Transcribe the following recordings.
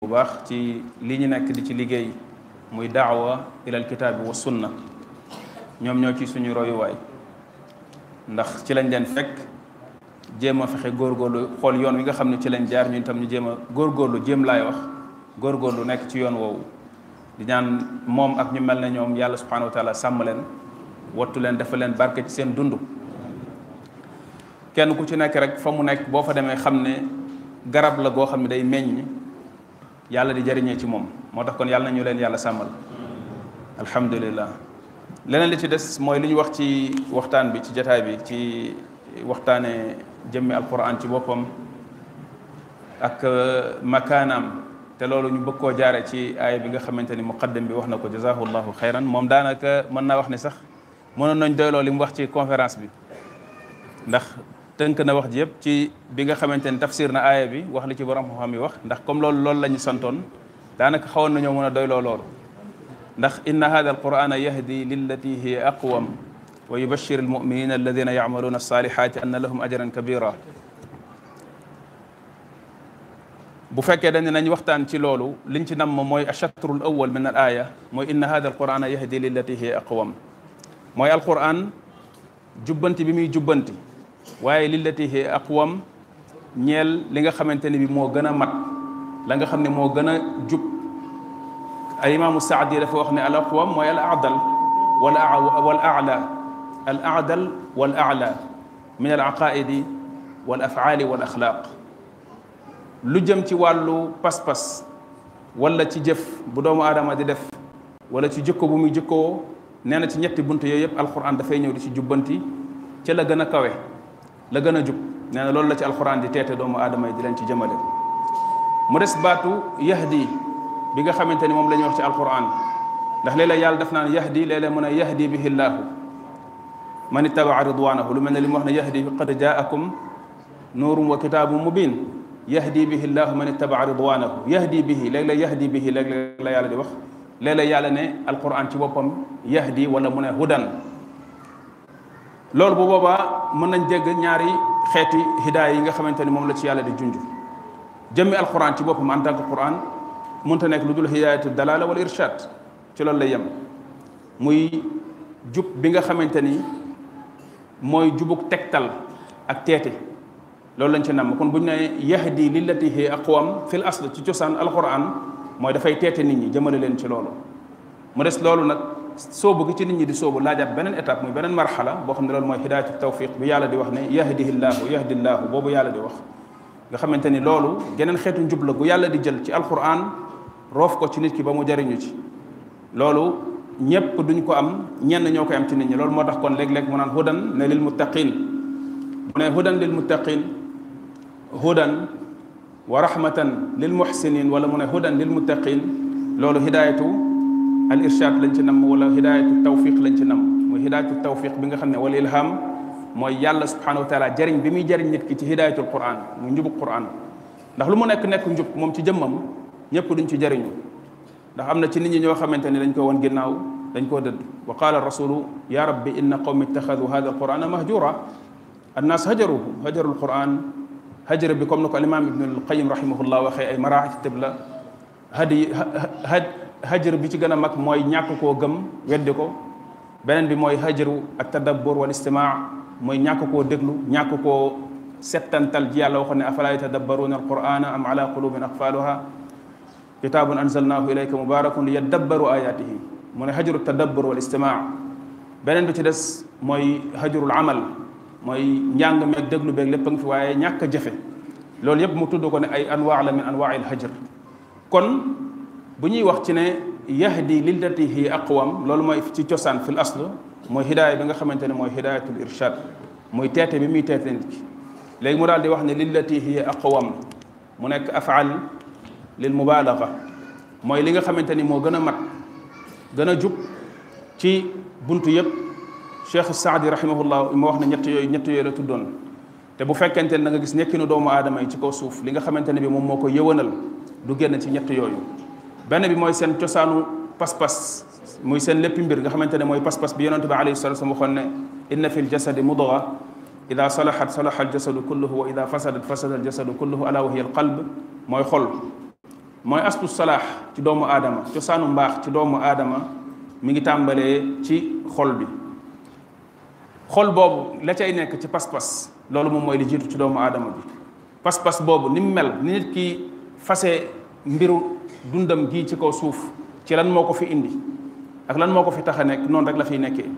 bu baax ci li ñu nekk di ci liggéey muy daawa ilal kitaabi wa sunna ñoom ñoo ci suñu royuwaay ndax ci lañ leen fekk jéem a fexe góorgóorlu xool yoon wi nga xam ne ci lañ jaar ñun tam ñu jéem a góorgóorlu jéem laay wax góorgóorlu nekk ci yoon woowu di ñaan moom ak ñu mel ne ñoom yàlla subhanahu wa taala sàmm leen wattu leen dafa leen barke ci seen dund kenn ku ci nekk rek fa mu nekk boo fa demee xam ne garab la goo xam ne day meññ yàlla di jariñee ci moom moo tax kon yàlla na ñu leen yàlla sàmmal alhamdulillah leneen li ci des mooy li ñu wax ci waxtaan bi ci jataay bi ci waxtaane jëmmi alquran ci boppam ak makaanaam te loolu ñu bëgg koo jaare ci aaya bi nga xamante ni muqaddam bi wax na ko jazahullahu xayran moom daanaka mën naa wax ne sax mënoon nañ doyloo li mu wax ci conférence bi ndax tënk na wax ji yëpp ci bi nga xamante ni tafsir na aaya bi wax li ci borom xam-xam yi wax ndax comme loolu loolu la ñu santoon daanaka xawoon nañoo mën a doyloo loolu ndax inna hada alqurana yahdi lillati hiya aqwam wa yubashir almuminina alladina yacmaluuna alsalihati anna lahum ajran kabira bu fekkee dañ ne nañ waxtaan ci loolu liñ ci nam mooy achatru l awal min al aya mooy inna hada alqurana yahdi lillati hiya aqwam mooy alquran jubbanti bi muy jubbanti waaye lillati hiya aqwam ñeel li nga xamante ni bi moo gën a mat la nga xam ne moo gën a jub al imaamu saadi dafa wax ne al aqwam mooy al adal wal wal ala al adal wal ala min al aqaidi wal afaali wal axlaaq lu jëm ci wàllu pas-pas wala ci jëf bu doomu aadama di def wala ci jikko bu muy jikkoo nee na ci ñetti bunt yooyu yëpp alquran dafay ñëw di ci jubbanti ca la gën a kawe la gën a jub nee na loolu la ci alquran di teete doomu aadama yi di leen ci jëmale mu des baatu yahdi bi nga xamante ni moom la ñuy wax ci alquran ndax léeg-léeg yàlla daf naan yahdi léeg-léeg mu ne yahdi bihi llaahu man ittabaa ridwanahu lu mel ne li mu wax ne yahdi qad jaakum nuurum wa kitaabun mubin yahdi bihi llaahu man ittabaa ridwanahu yahdi bihi léeg-léeg yahdi bihi léeg-léeg la yàlla di wax léeg-léeg yàlla ne alquran ci boppam yahdi wala mu ne hudan loolu bu boobaa mën nañ dégg ñaari xeeti hidaaya yi nga xamante ni moom la ci yàlla di junj jëmmi alquran ci boppam en tant que quran mënta nekk lu dul hidaayatu dalala wala irshad ci loolu lay yem muy jub bi nga xamante ni mooy jubug tegtal ak teete loolu lañ ci namm kon bu ñu ne yahdi lillati hi aqwam fil asl ci cosaan alquran mooy dafay teete nit ñi jëmale leen ci loolu mu des loolu nag soobu gi ci nit ñi di soobu laajaat beneen étape muy beneen marxala boo xam ne loolu mooy hidaayatu tawfiq bi yàlla di wax ne yahdihi llaahu yahdi llaahu boobu yàlla di wax nga xamante ni loolu geneen xeetu njub la gu yàlla di jël ci alquran roof ko ci nit ki ba mu jariñu ci loolu ñépp duñ ko am ñenn ñoo koy am ci nit ñi loolu moo tax kon léeg-léeg mu naan hudan ne lil muttaqin mu ne hudan lil muttaqin hudan wa rahmatan lil muhsinin wala mu ne hudan lil muttaqin loolu hidayatu al irshad lañ ci nam wala hidayatu tawfiq lañ ci nam muy hidayatu tawfiq bi nga xam ne wala ilham mooy yàlla subhanahu wa taala jariñ bi muy jariñ nit ki ci hidayatul quran muy njubug quran ndax lu mu nekk nekk njub moom ci jëmmam ñëpp duñ ci jariñu ndax am na ci nit ñi ñoo xamante ni dañ ko woon ginnaaw dañ koo dëdd wa qaala rasulu ya rabbi inna qawmi ittaxadu hada alqurana mahjura annaas hajaruhu hajaru alquran hajara bi comme na ko alimam ibnu alqayim rahimahullah waxee ay maraatib la hadi hajar bi ci gën a mag mooy ñàkk koo gëm weddi ko beneen bi mooy hajaru ak tadabbur wal istimaa mooy ñàkk koo déglu ñàkk koo settantal ji yàlla waxoon ne afala yatadabbaruuna alqurana am ala qulubin aqfaluha kitaabun anzalnaahu ilayka mubarakun li yaddabbaru ayatihi mu ne hajaru tadabbur wal istimaa beneen bi ci des mooy hajarul amal mooy njàng meeg déglu beeg lépp a ngi fi waaye ñàkk a jëfe loolu yëpp mu tudd ko ne ay anwaa la min anwaa'il hajar kon bu ñuy wax ci ne yahdi lillati hi aqwam loolu mooy ci cosaan fil asl mooy hidaaya bi nga xamante ne mooy hidaayatul irshad mooy teete bi muy teete nit ki léegi mu daal di wax ne lillati hi aqwam mu nekk afaal lil mubaalaga mooy li nga xamante ni moo gën a mat gën a jub ci buntu yëpp cheikh saadi rahimahullah moo wax ne ñett yooyu ñett yooyu la tuddoon te bu fekkente ne da nga gis nekkinu doomu aadama yi ci kaw suuf li nga xamante ne bi moom moo ko yëwanal du génn ci ñett yooyu benn bi mooy seen cosaanu pas-pas muy seen léppi mbir nga xamante ne mooy pas-pas bi yonente bi alayhi salatu wasallam waxoon ne inna fi ljasadi mudga ida salahat salaha aljasadu kulluhu wa ida fasadat fasada aljasadu kulluhu ala wa hiya alqalb mooy xol mooy aslu salaax ci doomu aadama cosaanu mbaax ci doomu aadama mi ngi tàmbalee ci xol bi xol boobu la cay nekk ci pas-pas loolu moom mooy li jiitu ci doomu aadama bi pas-pas boobu ni mu mel ni nit ki fase mbiru dundam gii ci kaw suuf ci lan moo ko fi indi ak lan moo ko fi tax a nekk noonu rek la fiy nekkee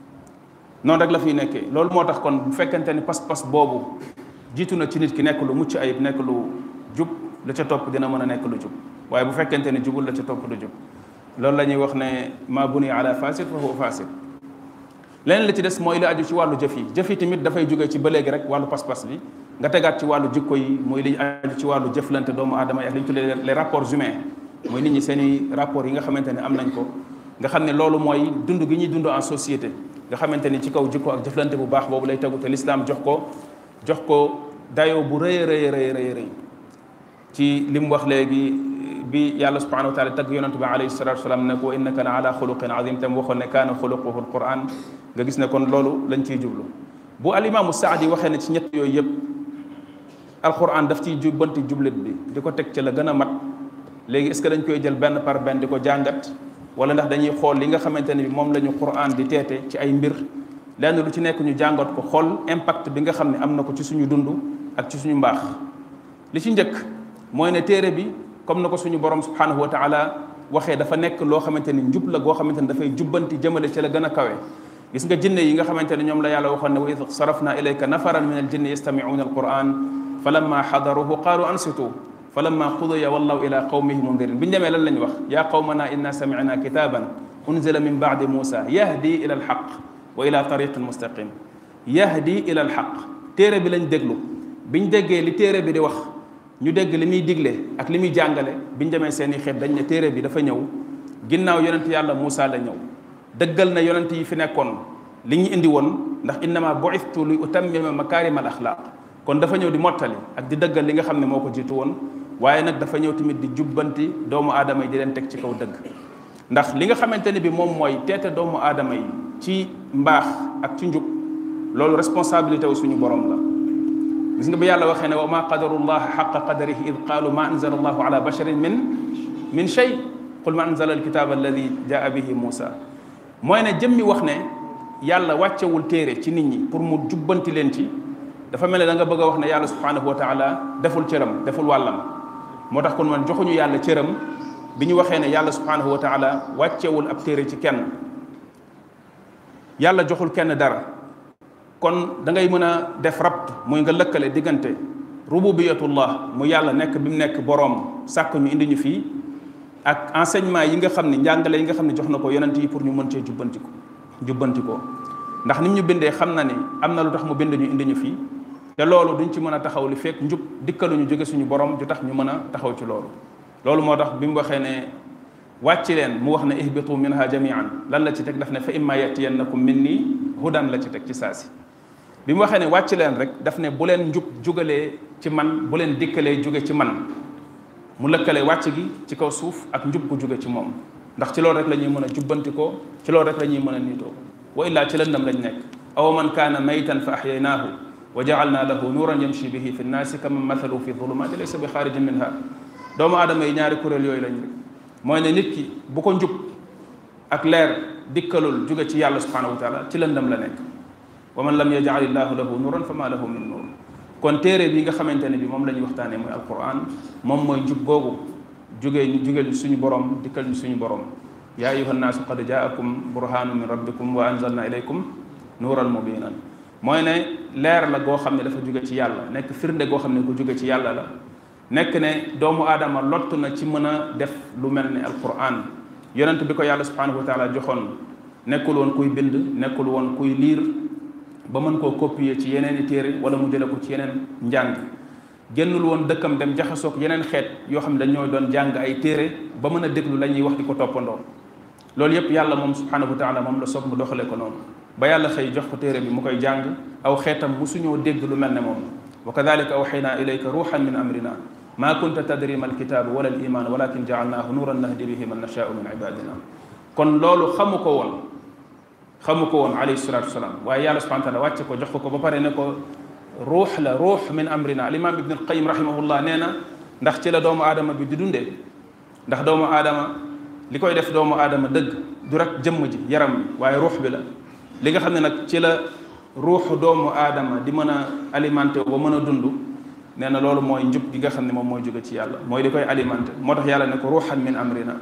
noonu rek la fiy nekkee loolu moo tax kon bu fekkente ni pas-pas boobu jiitu na ci nit ki nekk lu mucc ayib nekk lu jub la ca topp dina mën a nekk lu jub waaye bu fekkente ni jubul la ca topp lu jub loolu la ñuy wax ne ma buni ala fasid fa huwa fasid leneen la ci des mooy li aju ci wàllu jëf yi jëf yi tamit dafay jóge ci ba léegi rek wàllu pas-pas bi nga tegaat ci wàllu jikko yi mooy li aju ci wàllu jëflante doomu aadama yi ak li ñu tuddee les rapports humains mooy nit ñi seen i rapports yi nga xamante ne am nañ ko nga xam ne loolu mooy dund gi ñuy dund en société nga xamante ni ci kaw jikko ak jëflante bu baax boobu lay tegu te l'islam jox ko jox ko dayoo bu rëy rëy rëy rëy rëy ci li mu wax léegi bi yàlla subhanahu wa taala tagg yonente bi alayhi salatu wasalaam ne ko wa innaka la ala xuluqin azim tam waxoon ne kaana xuluquhu alquran nga gis ne kon loolu lañ ciy jublu bu alimaamu saadi waxee ne ci ñett yooyu yëpp alquran daf ciy jubbanti jublit bi di ko teg ci la gën a mat léegi est ce que dañ koy jël benn par benn di ko jàngat wala ndax dañuy xool li nga xamante ne bi moom la ñu quran di teete ci ay mbir lenn lu ci nekk ñu jàngat ko xool impact bi nga xam ne am na ko ci suñu dund ak ci suñu mbaax li ci njëkk mooy ne téere bi comme na ko suñu borom subhanahu wa taala waxee dafa nekk loo xamante ni njub la goo xamante ni dafay jubbanti jëmale ci la gën a kawe gis nga jinne yi nga xamante ne ñoom la yàlla waxoon ne wa id sarafna ilayka nafaran min aljinni yastamicuuna alquran falamma xadaruhu qaalu ansitu falamma qudiya wallaw ila qawmihi mundirin bi ñu demee lan lañ wax yaa qawmana inna samicna kitaban unzila min bacdi musa yahdi ila alxaq wa ila tariqin mustaqim yahdi ila alxaq téere bi lañ déglu biñ déggee li téere bi di wax ñu dégg li muy digle ak li muy jàngale biñ demee seen i xeet dañ ne téere bi dafa ñëw ginnaaw yonent yàlla Moussa la ñëw dëggal na yonent yi fi nekkoon li ñu indi woon ndax innama bu'ithtu li utammima makarim al axlaq kon dafa ñëw di mottali ak di dëggal li nga xam ne moo ko jiitu woon waaye nag dafa ñëw tamit di jubbanti doomu aadama yi di leen teg ci kaw dëgg ndax li nga xamante ne bi moom mooy teete doomu aadama yi ci mbaax ak ci njub loolu responsabilité wu suñu borom la gis nga bi yàlla waxee ne wa ma qadarullah xaqa qadarihi id qaalu ma anzala allahu ala basharin min min shay qul ma anzala alkitaba alladi jaa bihi Moussa mooy ne jëmmi wax ne yàlla wàccewul téere ci nit ñi pour mu jubbanti leen ci dafa mel ne da nga bëgg a wax ne yàlla subhanahu wa taala deful cëram deful wàllam moo tax kon man joxuñu yàlla cëram bi ñu waxee ne yàlla subhanahu wa taala wàccewul ab téere ci kenn yàlla joxul kenn dara kon da ngay mën a def rabt muy nga lëkkale diggante rububiyatullah mu yàlla nekk bi mu nekk boroom sàkk ñu indi ñu fii ak enseignement yi nga xam ne njàngale yi nga xam ne jox na ko yonent yi pour ñu mën cee jubbanti ko jubbanti ko ndax nim ñu bindee xam na ni am na lu tax mu bind ñu indi ñu fii te loolu duñ ci mën a taxaw li fekk njub dikkaluñu jóge suñu borom ju tax ñu mën a taxaw ci loolu loolu moo tax bi mu waxee ne wàcc leen mu wax ne ihbitu minha jamian lan la ci teg daf ne fa imma yatiyannakum minni hudan la ci teg ci saasi bi mu waxee ne wàcc leen rek daf ne bu leen njub jugalee ci man bu leen dikkalee jóge ci man mu lëkkale wàcc gi ci kaw suuf ak njub gu jóge ci moom ndax ci loolu rek la ñuy mën a jubbantikoo ci loolu rek la ñuy mën a niitoo wa illaa ci lëndam lañ nekk aw man kaana maytan fa axyaynaahu wa jaalna lahu nuuran yamshi bihi fi nnaasi kaman mathalu fi dhulumaati laysa bi xaarijin minha doomu aadama yi ñaari kuréel yooyu lañ rek mooy ne nit ki bu ko njub ak leer dikkalul jóge ci yàlla subhanahu wa taala ci lëndam la nekk wa man lam yajal illahu lahu nuuran fa ma lahu min nuur kon téere bi nga xamante ne bi moom la ñuy waxtaanee mooy alquran moom mooy njub googu jógee ñu jógee suñu borom dikkal ñu suñu borom yaa ayuha nnaasu qad jaakum burhanu min rabbikum wa anzalna ilaykum nuuran mubinan mooy ne leer la goo xam ne dafa jóge ci yàlla nekk firnde goo xam ne ku jóge ci yàlla la nekk ne doomu aadama lott na ci mën a def lu mel ne alquran yonent bi ko yàlla subhanahu wa taala joxoon nekkul woon kuy bind nekkul woon kuy liir ba mën koo copier ci yeneen i téere wala mu jële ko ci yeneen njàng génnul woon dëkkam dem jaxasoog yeneen xeet yoo xam ne dañoo doon jàng ay téere ba mën a déglu la ñuy wax di ko toppandoo loolu yépp yàlla moom subhanahu wa taala moom la soog mu doxale ko noonu ba yàlla xëy jox ko téere bi mu koy jàng aw xeetam musuñoo dégg lu mel ne moom wa kadalika awxayna ilayka ruuxan min amrina ma kunta tadri ma alkitaabu wala al iman walakin jaalnaahu nuuran nahdi bihi man nashaau min ibadina kon loolu xamu ko woon xamu ko woon alayhi salatu wasalaam waaye yàlla subhanahu wa taala wàcce ko jox ko ko ba pare ne ko ruux la ruux min amrina al imam ibn alqayim rahimahullah nee na ndax ci la doomu aadama bi di dundee ndax doomu aadama li koy def doomu aadama dëgg du rek jëmm ji yaram bi waaye ruux bi la li nga xam ne nag ci la ruuxu doomu aadama di mën a alimenté ba mën a dund nee na loolu mooy njub gi nga xam ne moom mooy jóge ci yàlla mooy li koy alimenté moo tax yàlla ne ko ruuxan min amrina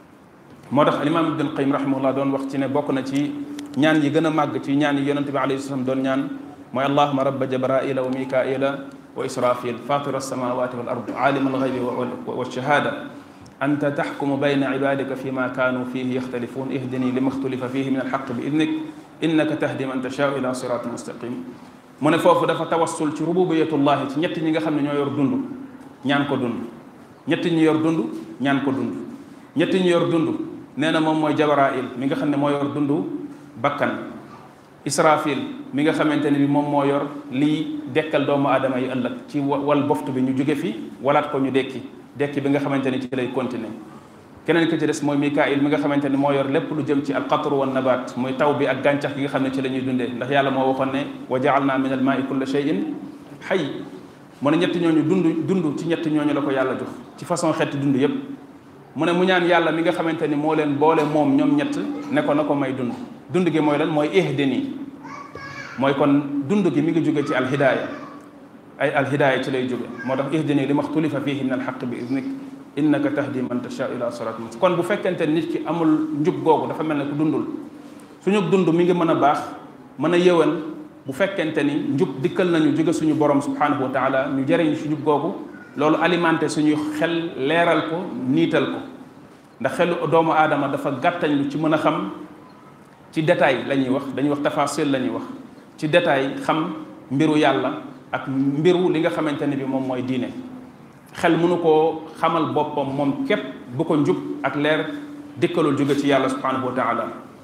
moo tax alimaam ibn qayyim rahimahullah doon wax ci ne bokk na ci ñaan yi gën a màgg ci ñaan yi yonente bi alayhi salaam doon ñaan mooy allahuma rabba jabraila wa mikaila wa israfil fatira alsamawati wal ard alima alghaybi wa shahada anta taxkumu bayna ibadika fi ma kaanu fihi yaxtalifun ihdini lima xtulifa fihi min alxaq bi idnik innaka tahdi man tashaau ila siratin mustaqim mu ne foofu dafa tawassul ci rububiyatullahi ci ñett ñi nga xam ne ñoo yor dund ñaan ko dund ñett ñi yor dund ñaan ko dund ñett ñi yor dund nee na moom mooy jabrail mi nga xam ne moo yor dund bakkan israfil mi nga xamante ne bi moom moo yor lii dekkal doomu aadama yi ëllëg ci wal boftu bi ñu jóge fi walaat ko ñu dekki dekki bi nga xamante ni ci lay continuer keneen ki ci des mooy mikail mi nga xamante ni moo yor lépp lu jëm ci alqatru wa nabat muy taw bi ak gàncax gi nga xam ne ci la ñuy dundee ndax yàlla moo waxoon ne wa jaalna min al maai kulla shay'in xay mu ne ñetti ñooñu dund dund ci ñetti ñooñu la ko yàlla jox ci façon xeeti dund yépp mu ne mu ñaan yàlla mi nga xamante ni moo leen boole moom ñoom ñett ne ko na ko may dund dund gi mooy lan mooy ihdini mooy kon dund gi mi ngi jóge ci alhidaaya ay alhidaaya ci lay jóge moo tax ihdini li maxtulifa fihi min alxaq bi idnik innaka tahdi man tasha ila sirat mustaqim kon bu fekkente nit ki amul njub googu dafa mel ne ku dundul suñu dund mi ngi mën a baax mën a yëwan bu fekkente ni njub dikkal nañu jóge suñu borom subhanahu wa taala ñu jëriñ si njub googu loolu alimenté suñu xel leeral ko niital ko ndax xelu doomu aadama dafa gàttañ lu ci mën a xam ci détail la ñuy wax dañuy wax tafasil la ñuy wax ci détail xam mbiru yàlla ak mbiru li nga xamante ne bi moom mooy diine xel mënu koo xamal boppam moom képp bu ko njub ak leer dikkalul jóge ci yàlla subhanahu wa taala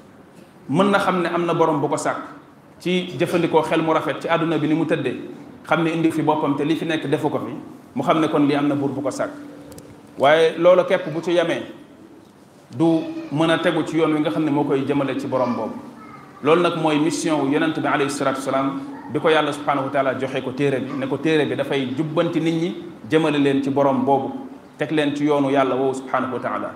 mën na xam ne am na borom bu ko sàkk ci jëfandikoo xel mu rafet ci àdduna bi ni mu tëddee xam ne indi fi boppam te li fi nekk defu ko fi mu xam ne kon lii am na buur bu ko sàkk waaye loolu képp bu ci yemee du mën a tegu ci yoon wi nga xam ne moo koy jëmale ci borom boobu loolu nag mooy mission wu yonent bi alayhi salatu wasalaam bi ko yàlla subhanahu wa taala joxe ko téere bi ne ko téere bi dafay jubbanti nit ñi jëmale leen ci borom boobu teg leen ci yoonu yàlla woowu subhanahu wa taala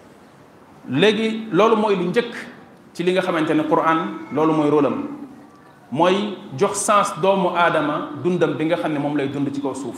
léegi loolu mooy lu njëkk ci li nga xamante ne Qur'an loolu mooy rôlam mooy jox sens doomu aadama dundam bi nga xam ne moom lay dund ci kaw suuf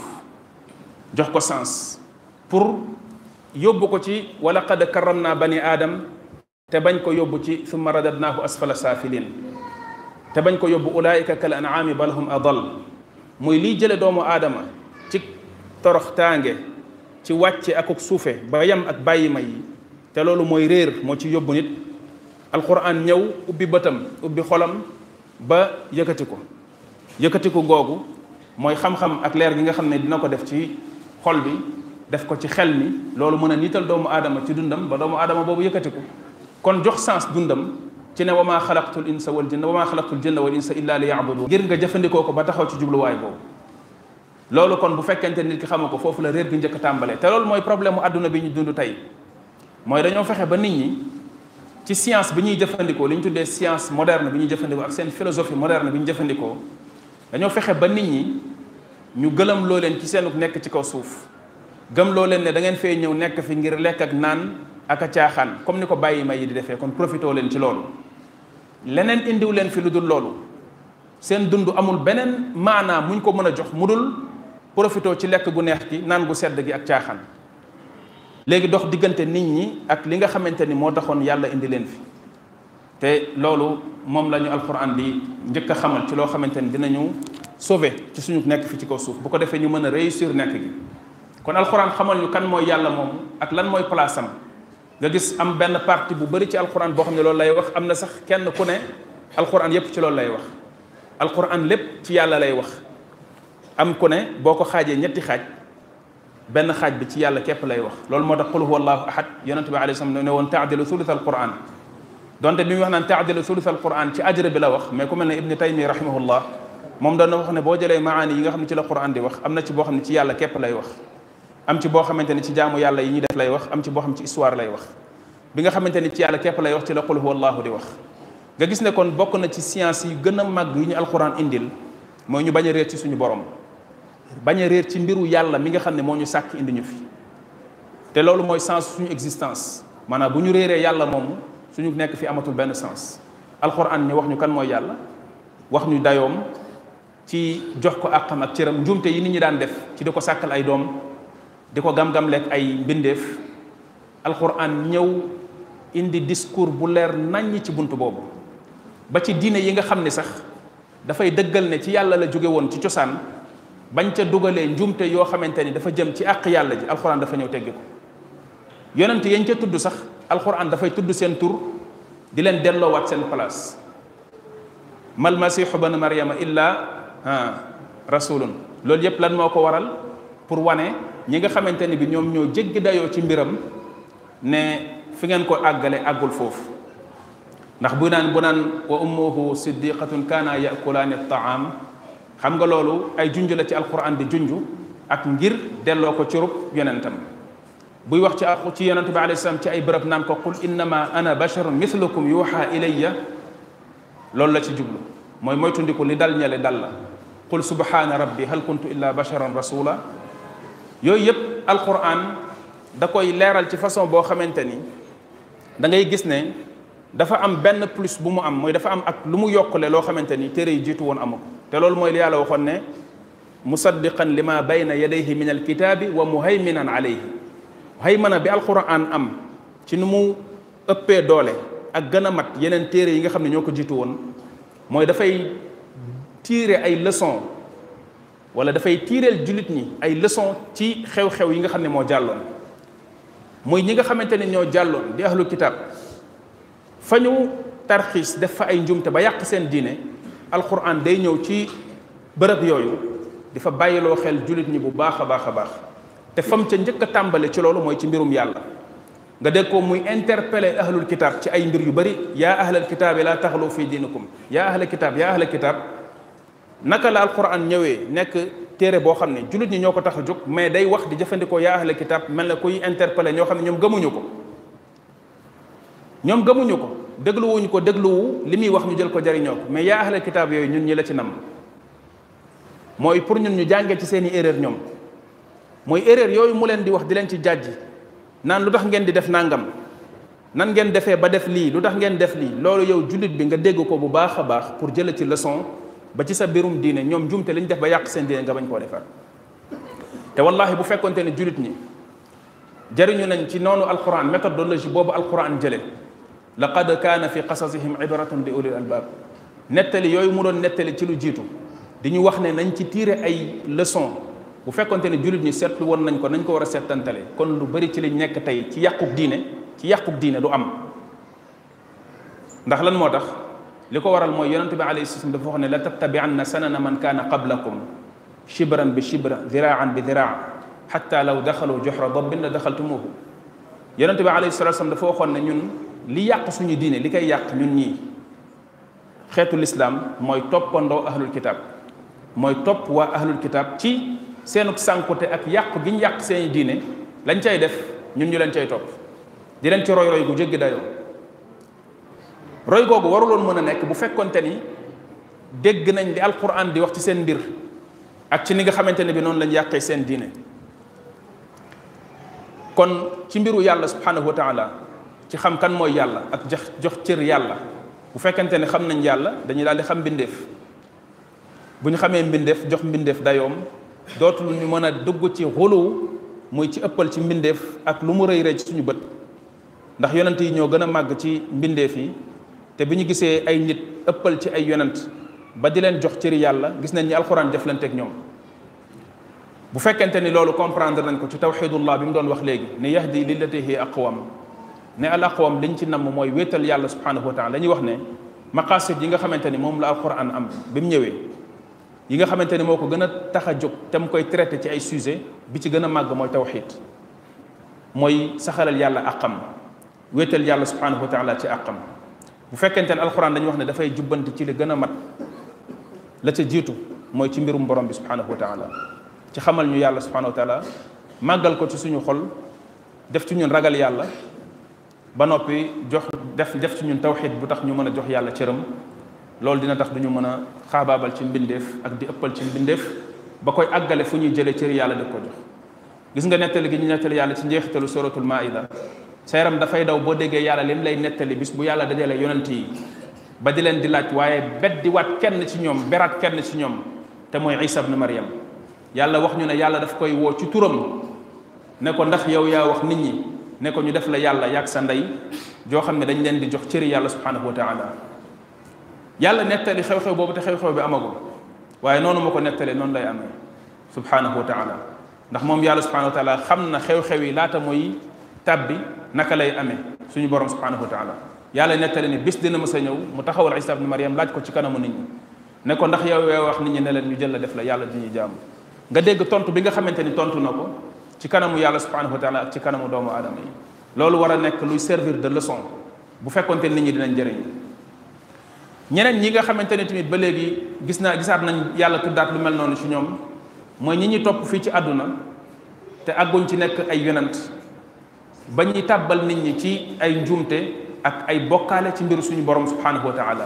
jox ko sens pour yóbbu ko ci wala qad karram naa bani aadam te bañ ko yóbbu ci summa radadnaahu asfala saafilin te bañ ko yóbbu ulaika kal an'aami bal hum adal muy liy jële doomu aadama ci torox tànge ci wàcce akuk suufe ba yem ak bàyyi ma yi te loolu mooy réer moo ci yóbbu nit alquran ñëw ubbi bëtam ubbi xolam ba yëkkati ko yëkkati ko googu mooy xam-xam ak leer gi nga xam ne dina ko def ci xol bi def ko ci xel mi loolu mën a niital doomu aadama ci dundam ba doomu aadama boobu yëkkati ko kon jox sens dundam ci ne wa maa xalaqtul insa wal jinna wa maa xalaqtul jinna wal insa illa li yabudun ngir nga jëfandikoo ko ba taxaw ci jubluwaay boobu loolu kon bu fekkente nit ki xama ko foofu la réer gi njëkk tàmbalee te loolu mooy problème mu àdduna bi ñu dund tey mooy dañoo fexe ba nit ñi ci science bi ñuy jëfandikoo li ñu tuddee science moderne bi ñuy jëfandikoo ak seen philosophie moderne bi ñu jëfandikoo dañoo fexe ba nit ñi ñu gëlëm loo leen ci seen nekk ci kaw suuf gëm loo leen ne da ngeen fee ñëw nekk fi ngir lekk ak naan ak a caaxaan comme ni ko bàyyi may yi di defee kon profité leen ci loolu leneen indiw leen fi lu dul loolu seen dund amul beneen maanaa muñ ko mën a jox mu dul profité ci lekk gu neex gi naan gu sedd gi ak caaxaan léegi dox diggante nit ñi ak li nga xamante ni moo taxoon yàlla indi leen fi te loolu moom la ñu alquran di njëkk a xamal ci loo xamante ni dinañu sauver ci suñu nekk fi ci kaw suuf bu ko defee ñu mën a réussir nekk gi kon alquran xamal ñu kan mooy yàlla moomu ak lan mooy place am nga gis am benn partie bu bari ci alquran boo xam ne loolu lay wax am na sax kenn ku ne alquran yépp ci loolu lay wax alquran lépp ci yàlla lay wax am ku ne boo ko xaajee ñetti xaaj benn xaaj bi ci yàlla képp lay wax loolu moo tax qul huwa allahu ahad yonente bi alayhi salaam ne woon taadilu thuluth alquran donte bi mu wax naan taadilu thuluth alquran ci ajra bi la wax mais ku mel ne ibni taymi rahimahullah moom doon na wax ne boo jëlee maani yi nga xam ne ci la quran di wax am na ci boo xam ne ci yàlla képp lay wax am ci boo xamante ni ci jaamu yàlla yi ñuy def lay wax am ci boo xam ci histoire lay wax bi nga xamante ni ci yàlla képp lay wax ci la qul huwa allahu di wax nga gis ne kon bokk na ci science yi gën a màgg yu ñu alquran indil mooy ñu bañ a réer ci suñu borom bañ a réer ci mbiru yàlla mi nga xam ne moo ñu sàkk indi ñu fi te loolu mooy sens suñu existence maanaam bu ñu réeree yàlla moomu suñu nekk fi amatul benn sens alquran ñu wax ñu kan mooy yàlla wax ñu dayoom ci jox ko àqam ak cëram njuumte yi nit ñi daan def ci di ko sàkkal ay doom di ko gam-gam lekk ay mbindeef alquran ñëw indi discours bu leer naññ ci bunt boobu ba ci diine yi nga xam ne sax dafay dëggal ne ci yàlla la jóge woon ci cosaan bañ ca dugalee njuumte yoo xamante ni dafa jëm ci àq yàlla ji alquran dafa ñëw teggi ko yonent yañ ca tudd sax alquran dafay tudd seen tur di leen delloowaat seen place mal masiixu banu maryama illa rasulun loolu yépp lan moo ko waral pour wane ñi nga xamante ni bi ñoom ñoo jéggi dayoo ci mbiram ne fi ngeen ko àggale àggul foofu ndax bu naan bu naan wa ummuhu siddiqatun kaana yakulaani taam xam nga loolu ay junj la ci alquran di junj ak ngir delloo ko ci rub yonentam buy wax ci ci yonent bi alayhi salaam ci ay bërëb naan ko qul innama ana basharun mithlukum yuuxa ilayya loolu la ci jublu mooy moytundiku li dal ñale dal la qul subhana rabbi hal kuntu illa basharan rasula yooyu yëpp alquran da koy leeral ci façon boo xamante ni da ngay gis ne dafa am benn plus bu mu am mooy dafa am ak lu mu yokkule loo xamante ni téere yi jiitu woon amu ko te loolu mooy li yàlla waxoon ne musaddiqan lima bayna yadayhi min alkitaabi wa muhayminan alayhi haymana bi alquran am ci nu mu ëppee doole ak gën a mat yeneen téere yi nga xam ne ñoo ko jiitu woon mooy dafay tiire ay leçon wala dafay tiireel jullit ñi ay leçon ci xew-xew yi nga xam ne moo jàlloon muy ñi nga xamante ne ñoo jàlloon di ahlul kitaab fa ñu tarxiis def fa ay njumte ba yàq seen diine alquran day ñëw ci bërëb yooyu di fa bàyyiloo xel jullit ñi bu baax a baax a baax te fam ca njëkk a tàmbale ci loolu mooy ci mbirum yàlla nga dégg ko muy interpellé ahlul kitaab ci ay mbir yu bëri yaa ahlal kitaabi laa taxlu fi diinikum yaa ahlal kitaab yaa ahlal kitaab naka la alquran ñëwee nekk téere boo xam ne jullit ñi ñoo ko tax a jóg mais day wax di jëfandikoo yaa ahlal kitaab mel na kuy interpellé ñoo xam ne ñoom gëmuñu ko ñoom gëmuñu ko dégluwuñu ko dégluwu li muy wax ñu jël ko jariñoo ko mais yaa ahlal kitaab yooyu ñun ñi la ci nam mooy pour ñun ñu jàngee ci seeni erreur ñoom mooy erreur yooyu mu leen di wax di leen ci jàjji naan lu tax ngeen di def nangam nan ngeen defee ba def lii lu tax ngeen def lii loolu yow jullit bi nga dégg ko bu baax a baax pour jële ci leçon ba ci sa birum diine ñoom jumte li ñu def ba yàq seen diine nga bañ koo defar te wallahi bu fekkonte ne jullit ñi jariñu nañ ci noonu alquran méthodologie boobu alquran jële laqad kaana fi qasasihim ibratun li ulil albab nettali yooyu mu doon nettali ci lu jiitu di ñu wax ne nañ ci tiire ay leçon bu fekkonte ne jullit ñi seetlu woon nañ ko nañ ko war a seetantale kon lu bari ci liñ nekk tey ci yàquk diine ci yàquk diine du am ndax lan moo tax li ko waral mooy yonente bi alayhi salaam dafa wax ne la tattabianna sanana man kaana qablakum shibran bi shibra diraan bi diraa xatta law daxalu joxra dabbin la daxaltumuhu yonente bi alayhi salatu salaam dafa waxoon ne ñun li yàq suñu diine li koy yàq ñun ñii xeetu lislaam mooy toppandoo ahlul kitab mooy topp waa ahlul kitab ci seenuk sànkute ak yàq gi ñu yàq seeni diine lañ cay def ñun ñu leen cay topp di leen ci roy roy gu jéggi dayoo roy googu waruloon mën a nekk bu fekkonte ni dégg nañ di alquran di wax ci seen mbir ak ci ni nga xamante ne bi noonu lañ yàqee seen diine kon ci mbiru yàlla subhanahu wa taala ci xam kan mooy yàlla ak jox jox cër yàlla bu fekkente ne xam nañ yàlla dañuy daal di xam mbindeef bu ñu xamee mbindeef jox mbindeef dayoom dootul ñu mën a dugg ci xuluw muy ci ëppal ci mbindeef ak lu mu rëy rëy ci suñu bët ndax yonent yi ñoo gën a màgg ci mbindeef yi te bi ñu gisee ay nit ëppal ci ay yonent ba di leen jox cëri yàlla gis nañ ni alxuraan jëflanteeg ñoom bu fekkente ni loolu comprendre nañ ko ci tawxidullah bi mu doon wax léegi ne yahdi lillati hi aqwam ne al aqwam liñ ci namm mooy wéetal yàlla subhanahu wa taala dañuy wax ne maqasid yi nga xamante ni moom la alquran am bi mu ñëwee yi nga xamante ni moo ko gën a tax a jóg te mu koy traité ci ay sujet bi ci gën a màgg mooy tawxid mooy saxalal yàlla aqam wéetal yàlla subhanahu wa taala ci aqam bu fekkente ne alquran dañuy wax ne dafay jubbanti ci li gën a mat la ca jiitu mooy ci mbirum borom bi subhanahu wa taala ci xamal ñu yàlla subhanahu wa taala màggal ko ci suñu xol def ci ñun ragal yàlla ba noppi jox def def ci ñun tawxid bu tax ñu mën a jox yàlla cëram loolu dina tax duñu mën a xaabaabal ci mbindeef ak di ëppal ci mbindeef ba koy àggale fu ñuy jëlee cëri yàlla di ko jox gis nga nettali gi ñu nettali yàlla ci njeexitalu suratul maida sa yaram dafay daw boo déggee yàlla lim lay nettali bis bu yàlla dajale yonent yi ba di leen di laaj waaye bet di waat kenn ci ñoom beraat kenn ci ñoom te mooy isa ibn maryam yàlla wax ñu ne yàlla daf koy woo ci turam ne ko ndax yow yaa wax nit ñi ne ko ñu def la yàlla yàgg sa ndey joo xam ne dañ leen di jox cëri yàlla subhanahu wa taala yàlla nettali xew-xew boobu te xew-xew bi amagul waaye noonu ma ko nettalee noonu lay amee subhanahu wa taala ndax moom yàlla subhanahu wa taala xam na xew-xew yi laata muy tabbi naka lay amee suñu borom subhanahu wa taala yàlla nettali ne bis dina mës a ñëw mu taxawal isa ibn maryam laaj ko ci kanamu nit ñi ne ko ndax yow yaa wax nit ñi ne leen ñu jël la def la yàlla di ñuy jaamu nga dégg tontu bi nga xamante ni tontu na ko ci kanamu yàlla subhanahu wa taala ak ci kanamu doomu aadama yi loolu war a nekk luy servir de leçon bu fekkonte nit ñi dinañ jëriñ ñeneen ñi nga xamante ne tamit ba léegi gis naa gisaat nañ yàlla tuddaat lu mel noonu ci ñoom mooy ñi ñi topp fii ci àdduna te àgguñ ci nekk ay yonant ba ñuy tàbbal nit ñi ci ay njuumte ak ay bokkaale ci mbiru suñu borom subhanahu wa taala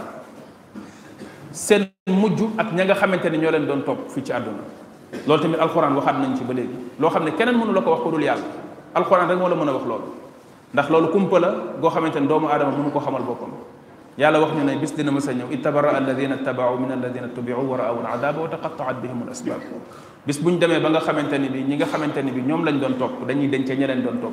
seen mujj ak ña nga xamante ne ñoo leen doon topp fii ci àdduna loolu tamit alxuraan waxaat nañ ci ba léegi loo xam ne keneen mënu la ko wax ko dul yàlla alxuraan rek moo la mën a wax loolu ndax loolu kumpa la goo xamante ne doomu aadama mënu ko xamal boppam yàlla wax ñu ne bis dina mës a ñëw itabara alladina tabaau min alladina tubiu wa raaw aladaba wa taqataat bihim al asbab bis bu ñu demee ba nga xamante ni bi ñi nga xamante ni bi ñoom lañ doon topp dañuy dencee ña leen doon topp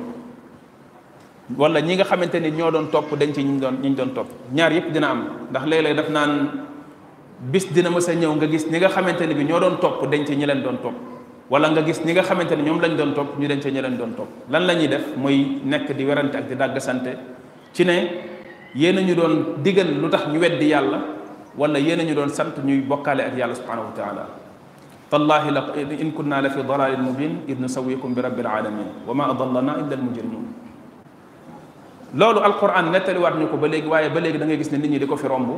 wala ñi nga xamante ni ñoo doon topp dañ ci ñi doon ñi ñu doon topp ñaar yëpp dina am ndax léeg-léeg daf naan bis dina mës a ñëw nga gis ñi nga xamante ni bi ñoo doon topp dañ ci ñi leen doon topp wala nga gis ñi nga xamante ni ñoom lañ doon topp ñu dañ ci ñi leen doon topp lan la ñuy def muy nekk di werante ak di dàggasante ci ne yéen a ñu doon digal lu tax ñu weddi yàlla wala yéen a ñu doon sant ñuy bokkaale ak yàlla subhanahu wa taala tallahi la in kunna la fi dalalin mubin id nusawikum bi rabbil alamin wa ma adallana illa al mujrimun loolu alquran nettaliwaat ñu ko ba léegi waaye ba léegi da ngay gis ne nit ñi di ko fi romb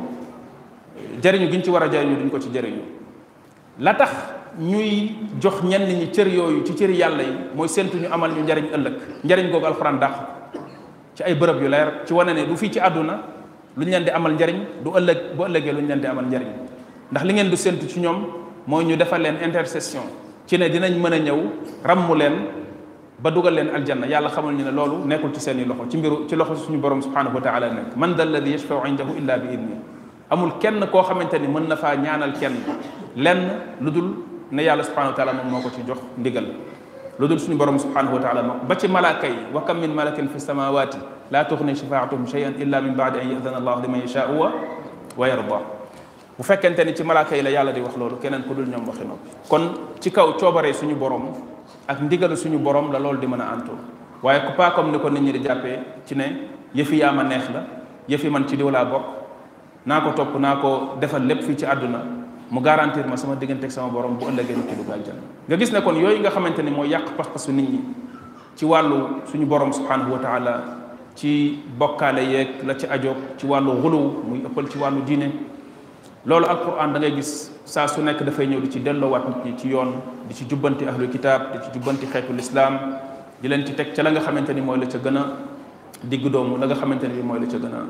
jëriñu giñ ci war a jëriñu duñ ko ci jëriñu la tax ñuy jox ñenn ñi cër yooyu ci cëri yàlla yi mooy séntu ñu amal ñu njariñ ëllëg njariñ googu alquran dàq ci ay bërëb yu leer ci wane ne du fii ci àdduna lu ñu leen di amal njariñ du ëllëg bu ëllëgee lu ñu leen di amal njariñ ndax li ngeen du séntu ci ñoom mooy ñu defal leen intercession ci ne dinañ mën a ñëw ràmmu leen ba dugal leen aljanna yàlla xamal ñu ne loolu nekkul ci seeni loxo ci mbiru ci loxo suñu borom subhanahu wa taala nekk man da alladi yashfau indahu illa bi idni amul kenn koo xamante ni mën na faa ñaanal kenn lenn lu dul ne yàlla subhanahu wa taala moom moo ko ci jox ndigal lu dul suñu borom subhanahu wa taala moom ba ci malaaka yi wa kam min malakin fi samawati la tuxni shafaatuhum shay'an illa min baadi an yadana allahu liman yashaau wa wa yarda bu fekkente ni ci malaaka yi la yàlla di wax loolu keneen ku dul ñoom waxi noppi kon ci kaw coobaree suñu borom ak ndigalu suñu borom la loolu di mën a antu waaye ku pas comme ni ko nit ñi di jàppee ci ne yëfi yaa ma neex la yëfi man ci diw laa bokk naa ko topp naa ko defal lépp fii ci àdduna mu garantir ma sama diggante ak sama borom bu ëllëgee nit ki dugg aljanna nga gis ne kon yooyu nga xamante ni mooy yàq pas-pasu nit ñi ci wàllu suñu borom subhanahu wa taala ci bokkaale yeeg la ci ajoog ci wàllu xuluw muy ëppal ci wàllu diine loolu alquran da ngay gis saa su nekk dafay ñëw di ci delloowaat nit ñi ci yoon di ci jubbanti ahlul kitab di ci jubbanti xeetu lislaam di leen ci teg ca la nga xamante ni mooy la ca gën a digg doomu la nga xamante ni bi mooy la ca gën a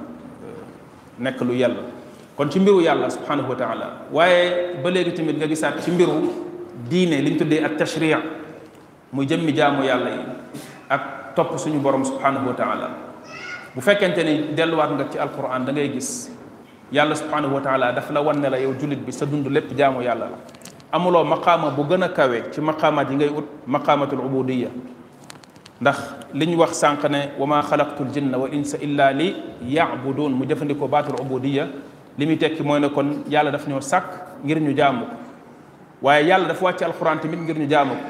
nekk lu yàlla kon ci mbiru yàlla subhanahu wa taala waaye ba léegi tamit nga gisaat ci mbiru diine li ñu tuddee ak tashri muy jëmmi jaamu yàlla yi ak topp suñu borom subhanahu wa taala bu fekkente ni delluwaat nga ci alquran da ngay gis yàlla subhanahu wa taala daf la wan ne la yow jullit bi sa dund lépp jaamu yàlla la amuloo maqaama bu gën a kawe ci maqaamaat yi ngay ut maqaamatul ubudiya ndax li ñu wax sànq ne wa ma xalaqtu l jinna wal insa illa li yacbuduun mu jëfandikoo baatul ubudiya li muy tekki mooy ne kon yàlla daf ñoo sàkk ngir ñu jaamu ko waaye yàlla dafa wàcce alquran tamit ngir ñu jaamu ko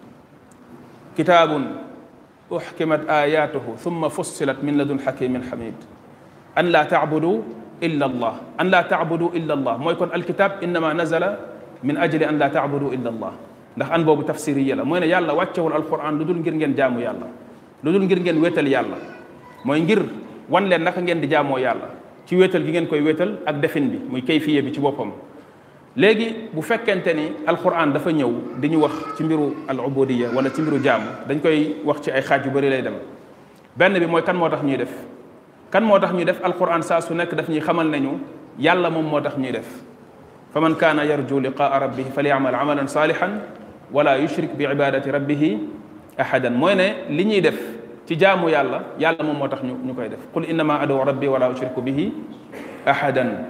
kitaabun uxkimat ayatuhu thumma fussilat min ladun xakimin xamid an laa tacbudu illa allah an laa tacbudu illa allah mooy kon alkitab innama nazala min ajli an laa tacbudu illa allah ndax an boobu tafsiriya la mooy ne yàlla wàccewul alquran lu dul ngir ngeen jaamu yàlla lu dul ngir ngeen wéetal yàlla mooy ngir wan leen naka ngeen di jaamoo yàlla ci wéetal gi ngeen koy wéetal ak defin bi muy kayfiye bi ci boppam léegi bu fekkente ni alquran dafa ñëw di ñu wax ci mbiru al ubudiya wala ci mbiru jaamu dañ koy wax ci ay xaaj yu bëri lay dem benn bi mooy kan moo tax ñuy def kan moo tax ñuy def alquran saa su nekk daf ñuy xamal nañu yàlla moom moo tax ñuy def fa man kaana yarju liqaa rabbihi falyamal amalan salihan wala yushrik bi ibadati rabbihi ahadan mooy ne li ñuy def ci jaamu yàlla yàlla moom moo tax ñu ñu koy def qul innama adu rabbi wala ushriku bihi ahadan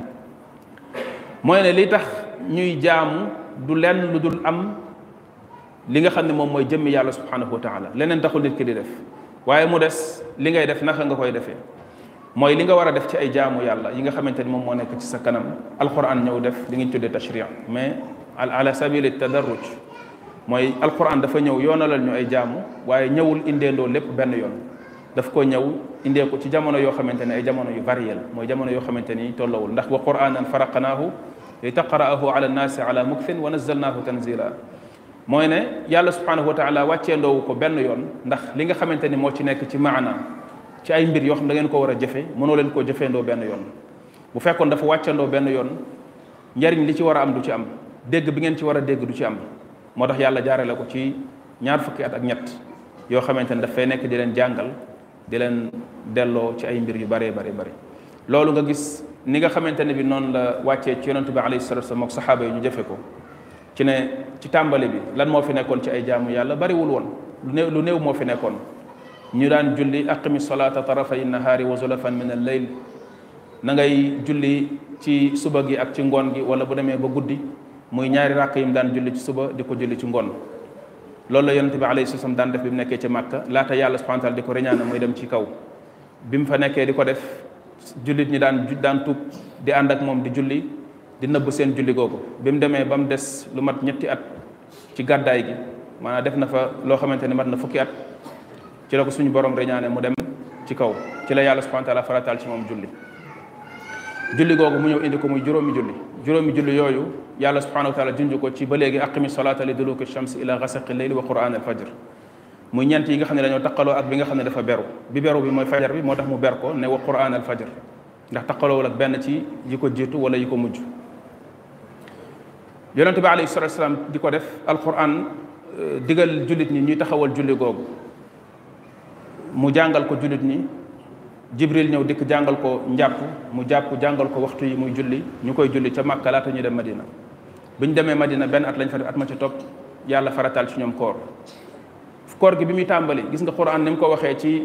mooy ne li tax ñuy jaamu du lenn lu dul am li nga xam ne moom mooy jëmmi yàlla subhanahu wa taala leneen taxul nit ki di def waaye mu des li ngay def naka nga koy defee mooy li nga war a def ci ay jaamu yàlla yi nga xamante ni moom moo nekk ci sa kanam alquran ñëw def li ngi tuddee tashri mais ala sabili tadarruj mooy alquran dafa ñëw yoonalal ñu ay jaamu waaye ñëwul indeendoo lépp benn yoon daf ko ñëw indee ko ci jamono yoo xamante ne ay jamono yu varié la mooy jamono yoo xamante ni tollawul ndax wa quranan faraqnaahu li taqra'ahu ala nnaasi ala mukfin wa nazzalnaahu tanzila mooy ne yàlla subhanahu wa taala wàcceendoowu ko benn yoon ndax li nga xamante ni moo ci nekk ci maana ci ay mbir yoo xam da ngeen ko war a jëfe mënoo leen koo jëfeendoo benn yoon bu fekkoon dafa wàccandoo benn yoon njariñ li ci war a am du ci am dégg bi ngeen ci war a dégg du ci am moo tax yàlla jaarale ko ci ñaar fukki at ak ñett yoo xamante ne dafay nekk di leen jàngal di leen delloo ci ay mbir yu bëree bëri bëri loolu nga gis ni nga xamante ne bi noonu la wàccee ci yonent bi alayhi salatu wasallam ak saxaaba yi ñu jëfe ko ci ne ci tàmbali bi lan moo fi nekkoon ci ay jaamu yàlla bariwul woon lu néew lu néew moo fi nekkoon ñu daan julli aqimi salaata tarafay nahaari wa zulafan min al layl na ngay julli ci suba gi ak ci ngoon gi wala bu demee ba guddi muy ñaari ràkk yi mu daan julli ci suba di ko julli ci ngoon loolu la yonente bi alayhi salaam daan def bi mu nekkee ci màkka laata yàlla subhanahu wa taala di ko reñaana muy dem ci kaw bi mu fa nekkee di ko def jullit ñi daan daan tuub di ànd ak moom di julli di nëbb seen julli googu bi mu demee ba mu des lu mat ñetti at ci gàddaay gi maanaam def na fa loo xamante ne mat na fukki at ci la ko suñu borom reñaane mu dem ci kaw ci la yàlla subhanahu wa taala farataal ci moom julli julli googu mu ñëw indi ko muy juróomi julli juróomi julli yooyu yàlla subhanahu wa taala junj ko ci ba léegi aqimi salata li duluki shams ila gasaqi leyli wa quran al fajr muy ñeent yi nga xam ne dañoo taqaloo ak bi nga xam ne dafa beru bi beru bi mooy fajar bi moo tax mu ber ko ne wa quran al fajr ndax taqaloowul ak benn ci yi ko jiitu wala yi ko mujj yonente bi alayhi salatu wasalaam di ko def alquran digal jullit ñi ñuy taxawal julli googu mu jàngal ko jullit ñi jibril ñëw dikk jàngal ko njàpp mu jàpp jàngal ko waxtu yi muy julli ñu koy julli ca Makka laata ñu dem Madina bi ñu demee Madina benn at lañ fa def at ma ca topp yàlla farataal ci ñoom koor koor gi bi muy tàmbali gis nga quran ni mu ko waxee ci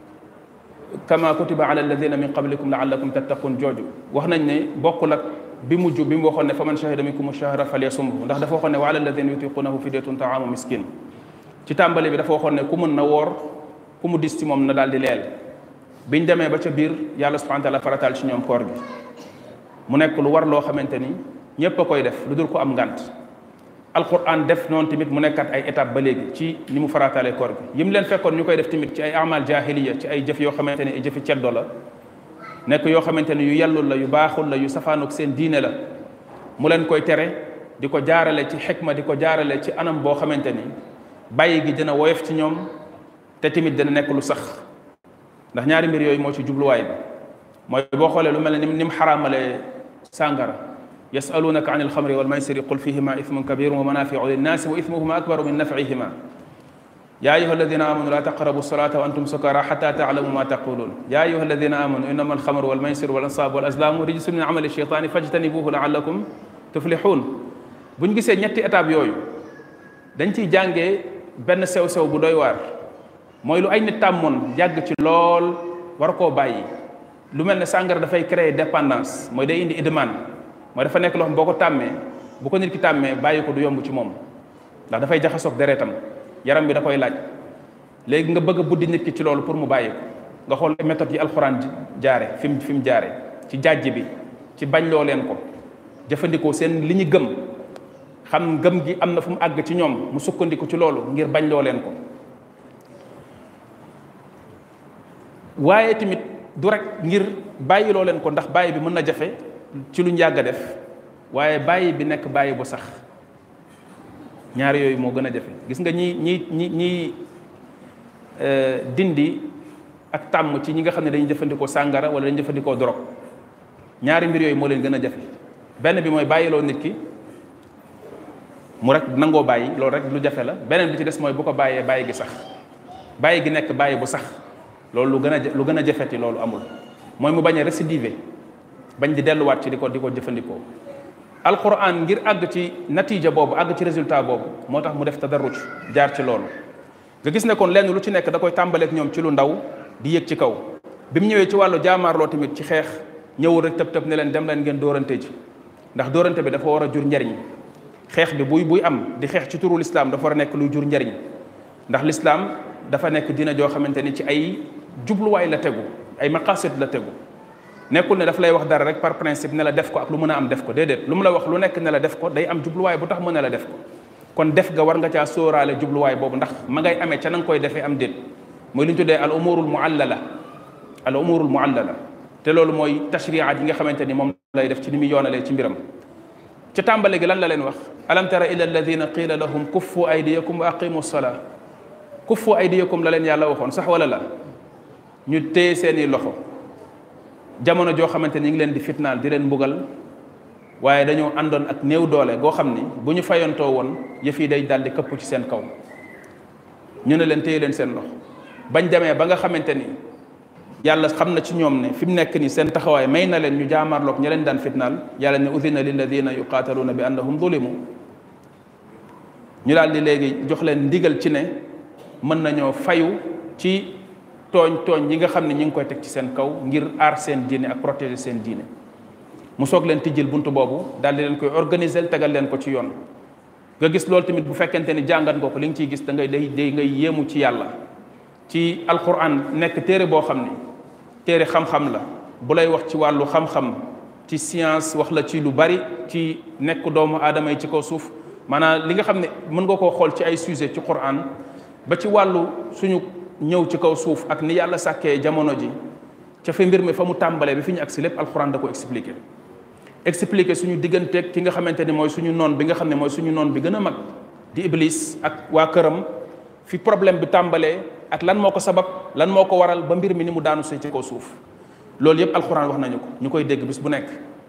kama kutiba ala alladina min qablikum laallakum tattaqun jooju wax nañ ne bokkul ak bi mujj bi mu waxoon ne fa man shahida minkum shahra falyasumhu ndax dafa waxoon ne wa ala alladina yutiqunahu fidyatun taamu miskin ci tàmbali bi dafa waxoon ne ku mën na woor ku mu dis ci moom na daal di leel biñ demee ba ca biir yàlla subhanahu wa taala farataal ci ñoom koor gi mu nekk lu war loo xamante ni ñépp a koy def lu dul ko am ngànt alquran def noonu tamit mu nekkat ay étape ba léegi ci ni mu farataalee koor gi yim leen fekkoon ñu koy def tamit ci ay amal jahiliya ci ay jëf yoo xamante ni ay jëfi ceddo la nekk yoo xamante ni yu yellul la yu baaxul la yu safaanook seen diine la mu leen koy tere di ko jaarale ci xikma di ko jaarale ci anam boo xamante ni bàyyi gi dina woyof ci ñoom te tamit dina nekk lu sax ndax ñaari mbir yooyu moo ci jubluwaay bi mooy boo xoolee lu mel ne ni mu xaraamalee sàngara yasalunaka an alxamri walmaysiri qul fihima ithmun kabirun wa manafiu linnaasi wa ithmuhuma akbaru min nafihima ya ayuha alladina amanu la taqrabu salata wa antum sukara xata taalamu ma taqulun ya ayuha alladina amanu innama alxamru walmaysiru walansaabu walazlamu rijsun min amali shaytani fajtanibuhu laallakum tuflixuun buñ gisee ñetti étape yooyu dañ ciy jàngee benn sew-sew bu doy waar mooy lu ay nit tàmmoon yàgg ci lool war koo bàyyi lu mel ne sàngara dafay créer dépendance mooy day indi idman mooy dafa nekk loo xam boo ko tàmmee bu ko nit ki tàmmee bàyyi ko du yomb ci moom ndax dafay jaxasoog deretam yaram bi da koy laaj léegi nga bëgg a buddi nit ki ci loolu pour mu bàyyi ko nga xool méthode yi alxuraan jaare fi mu fi mu jaare ci jàjj bi ci bañ loo leen ko jëfandikoo seen li ñu gëm xam gëm gi am na fu mu àgg ci ñoom mu sukkandiku ci loolu ngir bañ loo leen ko waaye tamit du rek ngir bàyyi loo leen ko ndax bàyyi bi mën na jafe ci luñ yàgg a def waaye bàyyi bi nekk bàyyi bu sax ñaar yooyu moo gën a jafe gis nga ñi ñi ñi ñi dindi ak tàmm ci ñi nga xam ne dañuy jëfandikoo sàngara wala dañuy jëfandikoo dorog ñaari mbir yooyu moo leen gën a jafe benn bi mooy bàyyiloo nit ki mu rek nangoo bàyyi loolu rek lu jafe la beneen bi ci des mooy bu ko bàyyee bàyyi gi sax bàyyi gi nekk bàyyi bu sax loolu lu gën a lu gën a jafeti loolu amul mooy mu bañ a récidiver bañ di delluwaat ci di ko di ko jëfandikoo alquran ngir àgg ci natiija boobu àgg ci résultat boobu moo tax mu def tadarruj jaar ci loolu nga gis ne kon lenn lu ci nekk da koy tàmbaleek ñoom ci lu ndaw di yëg ci kaw bi mu ñëwee ci wàllu jaamaarloo tamit ci xeex ñëwul rek tëb tëb ne leen dem leen ngeen dóorante ji ndax dóorante bi dafa war a jur njariñ xeex bi buy buy am di xeex ci turu lislaam dafa war a nekk luy jur njariñ ndax lislaam dafa nekk dina joo xamante ni ci ay jubluwaay la tegu ay maqasid la tegu nekkul ne daf lay wax dara rek par principe ne la def ko ak lu mën a am def ko déedéet lu mu la wax lu nekk ne la def ko day am jubluwaay bu tax mu ne la def ko kon def ga war nga caa sóoraale jubluwaay boobu ndax ma ngay amee ca na nga koy defee am déet mooy li ñu tuddee al umurul muallala al umurul muallala te loolu mooy tashriat yi nga xamante ni moom lay def ci ni muy yoonalee ci mbiram ca tàmbale gi lan la leen wax alam tara ila alladina qila lahum kuffu aydiyakum wa aqimu salaa kuffu aydiyakum la leen yàlla waxoon sax wala la ñu téye seeni loxo jamono joo xamante ni ñu ngi leen di fitnaal di leen mbugal waaye dañoo àndoon ak néew doole goo xam ni bu ñu fayantoo woon yëf yi day daldi këpp ci seen kaw ñu ne leen téye leen seen loxo bañ demee ba nga xamante ni yàlla xam na ci ñoom ne fi mu nekk ni seen taxawaay may na leen ñu jaamarloog ña leen daan fitnaal yàlla ne udina lilladina yuqaataluuna bi annahum zulimu ñu daal di léegi jox leen ndigal ci ne mën nañoo fayu ci tooñ tooñ yi nga xam ne ñi ngi koy teg ci seen kaw ngir aar seen diine ak protéger seen diine mu soog leen tijjil buntu boobu daal di leen koy organiser tegal leen ko ci yoon nga gis loolu tamit bu fekkente ni jàngat nga ko li nga ciy gis da ngay day day ngay yéemu ci yàlla ci alquran nekk téere boo xam ni téere xam-xam la bu lay wax ci wàllu xam-xam ci science wax la ci lu bari ci nekk doomu aadama yi ci kaw suuf maanaam li nga xam ne mën nga koo xool ci ay sujet ci quran ba ci wàllu suñu ñëw ci kaw suuf ak ni yàlla sàkkee jamono ji ca fi mbir mi fa mu tàmbalee bi fi ñu agsi lépp alquran da ko expliqué expliqué suñu digganteeg ki nga xamante ni mooy suñu noon bi nga xam ne mooy suñu noon bi gën a mag di iblis ak waa këram fi problème bi tàmbalee ak lan moo ko sabab lan moo ko waral ba mbir mi ni mu daanu see ci kaw suuf loolu yëpp alxuraan wax nañu ko ñu koy dégg bis bu nekk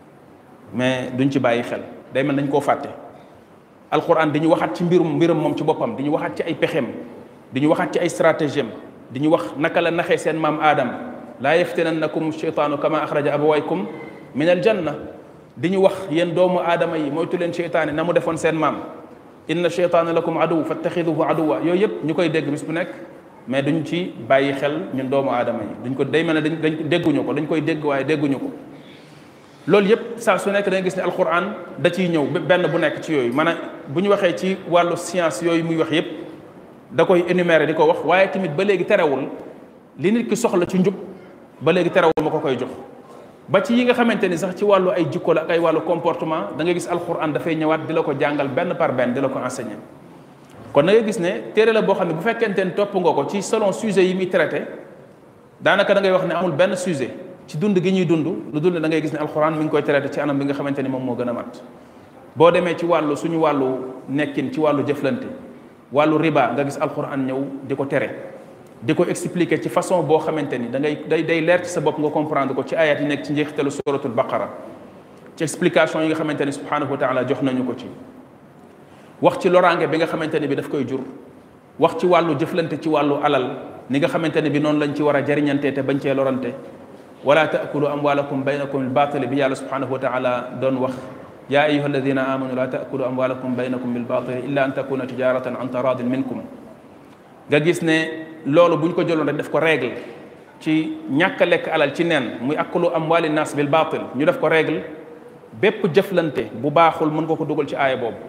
mais duñ ci bàyyi xel day mel dañ koo fàtte alxuraan dañu waxaat ci mbirum mbirum moom ci boppam di ñu waxaat ci ay pexeem di ñu waxaat ci ay stratégiem di ñu wax naka la naxee seen maam aadama laa yaftinannakum cheytaanu kama axraja abawaykum min aljanna di ñu wax yéen doomu aadama yi moytu leen cheytaane na mu defoon seen maam inna cheytaana lakum aduw fattaxiduhu aduwa yooyu yëpp ñu koy dégg bis bu nekk mais duñ ci bàyyi xel ñun doomu aadama yi duñ ko day mel ne dañ dañ dégguñu ko dañ koy dégg waaye dégguñu ko loolu yëpp saa su nekk dañuy gis ne alquran da ciy ñëw benn bu nekk ci yooyu maanaam bu ñu waxee ci wàllu science yooyu muy wax yëpp da koy énumérer di ko wax waaye tamit ba léegi terewul li nit ki soxla ci njub ba léegi terewul ma ko koy jox ba ci yi nga xamante ni sax ci wàllu ay jikko la ak ay wàllu comportement da ngay gis alquran dafay ñëwaat di la ko jàngal benn par benn di la ko enseigner kon da ngay gis ne téere la boo xam ne bu fekkente ni topp nga ko ci selon sujet yi muy traité daanaka da ngay wax ne amul benn sujet ci dund gi ñuy dund lu dul ne da ngay gis ne alxuraan mi ngi koy traité ci anam bi nga xamante ni moom moo gën a mat boo demee ci wàllu suñu wàllu nekkin ci wàllu jëflante wàllu riba nga gis alxuraan ñëw di ko tere di ko expliquer ci façon boo xamante ni da ngay day day leer ci sa bopp nga comprendre ko ci ayat yi nekk ci njeexitalu suratul baqara ci explication yi nga xamante ni subhanahu wa taala jox nañu ko ci wax ci loraange bi nga xamante ne bi daf koy jur wax ci wàllu jëflante ci wàllu alal ni nga xamante ne bi noonu lañ ci war a jariñante te bañ cee lorante wala taakulu amwalakum baynakum bilbatili bi yàlla subhanahu wa taala doon wax ya ayuha alladina amanu la taakulu amwalakum baynakum bilbatili illa an takuna tijaratan an taradin minkum nga gis ne loolu bu ñu ko jëloon rek def ko règle ci ñàkk a lekk alal ci neen muy akulu amwali nas bil batil ñu def ko règle bépp jëflante bu baaxul mën nga ko dugal ci aaya boobu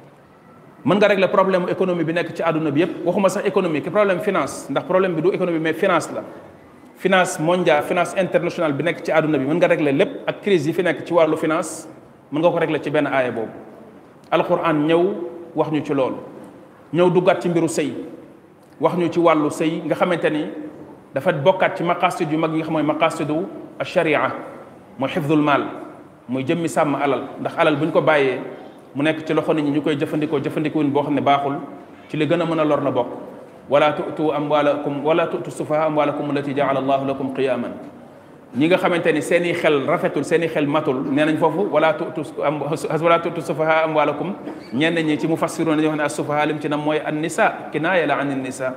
mën nga régler problème économie bi nekk ci àdduna bi yépp waxuma sax économie ki problème finance ndax problème bi du économie mais finance la finance mondiale finance internationale bi nekk ci àdduna bi mën nga régler lépp ak crise yi fi nekk ci wàllu finance mën nga ko régler ci benn aaya boobu alquran ñëw wax ñu ci loolu ñëw duggaat ci mbiru sëy wax ñu ci wàllu sëy nga xamante ni dafa bokkaat ci maqasid yu mag yi nga xam mooy maqasidu sharia mooy xifdul maal mooy jëmmi sàmm alal ndax alal bu ñu ko bàyyee mu nekk ci loxo nit ñi ñu koy jëfandikoo jëfandikuwin boo xam ne baaxul ci li gën a mën a lor la bokk wala tutu amwalakum wala tutu sufaha amwalakum allati jaala allahu lakum qiyaman ñi nga xamante ni seen i xel rafetul seen i xel matul nee nañ foofu wala tutu am wala tutu sufaha amwalakum ñenn ñi ci mu fassiroon dañuy wax ne as sufaha lim ci nam mooy an nisa kinaaya la an nisa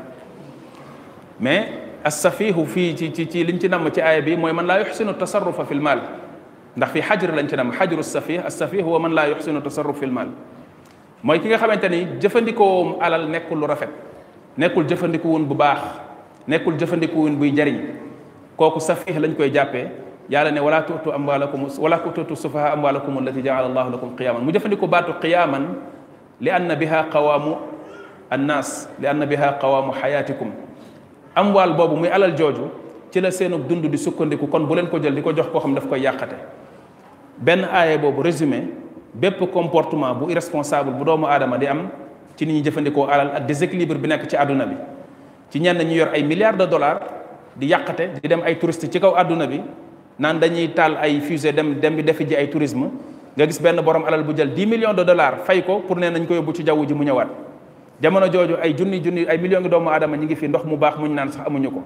mais as safihu fii ci ci ci liñ ci namm ci aaya bi mooy man laa yuxsinu tasarrufa fi l maal ndax fi xajr lañ ci nam xajru safih as safih huwa man laa yuxsinu tasarruf fi l maal mooy ki nga xamante ni jëfandikoo alal nekkul lu rafet nekkul jëfandikuwun bu baax nekkul jëfandikuwun buy jariñ kooku safiix lañ koy jàppee yàlla ne wala tuutu amwaalakum wala tuutu sufaha amwaalakum allati jaala allahu lakum qiyaman mu jëfandiku baatu qiyaman li anna biha qawaamu annaas li anna biha qawaamu xayaatikum amwaal boobu muy alal jooju ci la seenu dund di sukkandiku kon bu leen ko jël di ko jox koo xam daf koy yàqate benn aaye boobu résumé bépp comportement bu irresponsable bu doomu aadama di am ci ni ñuy jëfandikoo alal ak déséquilibre bi nekk ci àdduna bi ci ñenn ñu yor ay milliards de dollars di yàqate di dem ay touristes ci kaw àdduna bi naan dañuy taal ay fusée dem dem bi defi ji ay tourisme nga gis benn borom alal bu jël 10 millions de dollars fay ko pour ne nañ ko yóbbu ci jaww ji mu ñëwaat jamono jooju ay junni junni ay millions ngi doomu aadama ñi ngi fi ndox mu baax muñ naan sax amuñu ko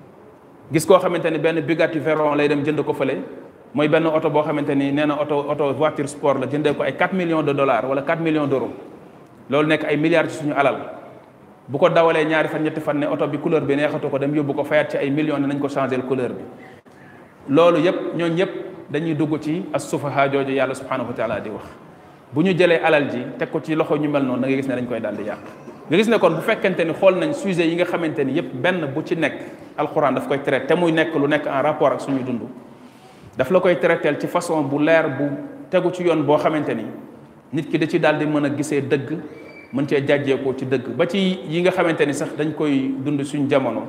gis koo xamante ni benn Bugatti Veyron lay dem jënd ko fële mooy benn oto boo xamante ni nee na oto oto voiture sport la jëndee ko ay 4 millions de dollars wala 4 millions d'euros loolu nekk ay milliards ci suñu alal bu ko dawalee ñaari fan ñetti fan ne oto bi couleur bi neexatu ko dem yóbbu ko fayaat ci ay millions ne nañ ko changer couleur bi loolu yëpp ñooñu ñëpp dañuy dugg ci as-sufaha jooju yàlla subhanahu wa taala di wax bu ñu jëlee alal ji teg ko ci loxo ñu mel noonu da nga gis ne dañ koy daal di yàq nga gis ne kon bu fekkente ni xool nañ sujet yi nga xamante ni yëpp benn bu ci nekk alxuraan daf koy traité te muy nekk lu nekk en rapport ak suñu dund daf la koy traiteel ci façon bu leer bu tegu ci yoon boo xamante ni nit ki da ci daal di mën a gisee dëgg mën cee jàjjeekoo ci dëgg ba ci yi nga xamante ni sax dañ koy dund suñu jamono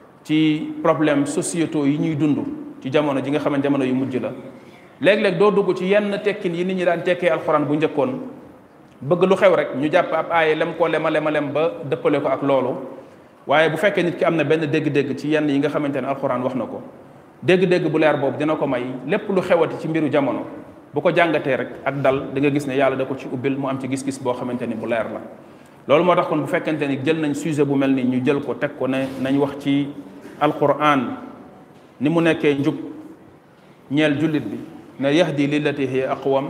ci problème sociétaux yi ñuy dund ci jamono ji nga xamante jamono yu mujj la léeg-léeg doo dugg ci yenn tekkin yi nit ñi daan tekkee alxuraan bu njëkkoon bëgg lu xew rek ñu jàpp ab aaye lem koo lema lema lem ba dëppale ko ak loolu waaye bu fekkee nit ki am na benn dégg-dégg ci yenn yi nga xamante ne alxuraan wax na ko dégg-dégg bu leer boobu dina ko may lépp lu xewati ci mbiru jamono bu ko jàngatee rek ak dal da nga gis ne yàlla da ko ci ubbil mu am ci gis-gis boo xamante ni bu leer la loolu moo tax kon bu fekkente ni jël nañ sujet bu mel ni ñu jël ko teg ko ne nañ wax ci alquran ni mu nekkee njub ñeel jullit bi ne yahdi lillati hiya aqwam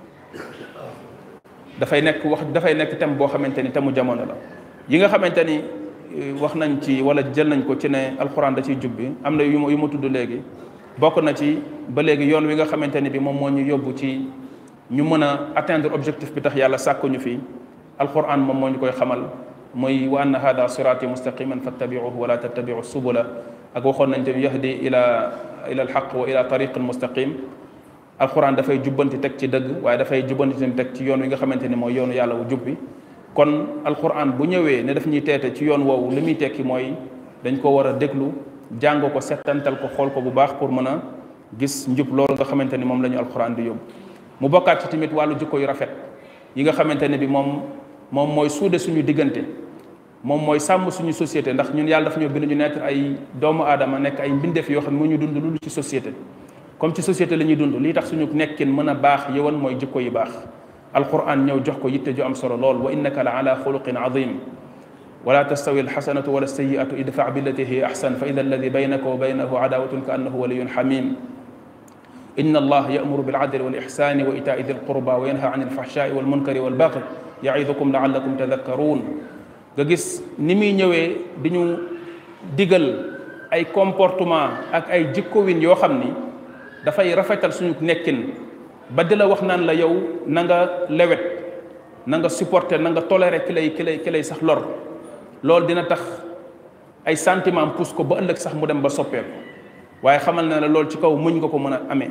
dafay nekk wax dafay nekk thème boo xamante ni thème mu jamono la yi nga xamante ni wax nañ ci wala jël nañ ko ci ne alxuraan da ciy jub bi am na yu ma yu ma tudd léegi bokk na ci ba léegi yoon wi nga xamante ni bi moom moo ñu yóbbu ci ñu mën a atteindre objectif bi tax yàlla sàkkuñu fi alxuraan moom moo ñu koy xamal mooy wa anna hada siraati mustaqiman fattabiuhu wala tattabiu subula ak waxoon nañ tamit yahdi ila ila alxaq wa ila tariqin mustaqim alxuraan dafay jubbanti teg ci dëgg waaye dafay jubbanti tamit teg ci yoon wi nga xamante ni mooy yoonu yàlla wu jub bi kon alquran bu ñëwee ne daf ñuy teete ci yoon woowu li muy tekki mooy dañ ko war a déglu jàng ko settantal ko xool ko bu baax pour mën a gis njub loolu nga xamante ni moom la ñu alquran di yóbbu mu bokkaat ci tamit wàllu jikko yu rafet yi nga xamante ne bi moom moom mooy suude suñu diggante moom mooy sàmm suñu société ndax ñun yàlla daf ñoo bind ñu nekk ay doomu aadama nekk ay mbindeef yoo xam ne mu ñu dund lu ci société comme ci société la ñuy dund lii tax suñu nekkin mën a baax yëwan mooy jikko yu baax alquran ñëw jox ko yitte ju am solo lool wa innaka la ala xuluqin azim wala tastawi alxasanatu wala sayiatu idfa billati hiya axsan fa ida alladi baynaka wa baynahu adawatun ka annahu waliyun xamim inna allah yamuru bilcadli walixsani wa itaai di lqurba wa yanha an alfaxshai walmunkari walbaqi yaidukum laallakum tadakkaruun nga gis ni muy ñëwee di ñu digal ay comportement ak ay jikkowin yoo xam ni dafay rafetal suñu nekkin ba di la wax naan la yow na nga lewet na nga supporter na nga tolérer ki lay ki lay ki lay sax lor loolu dina tax ay sentiment pousse ko ba ëllëg sax mu dem ba soppeeku waaye xamal na la loolu ci kaw muñ nga ko mën a amee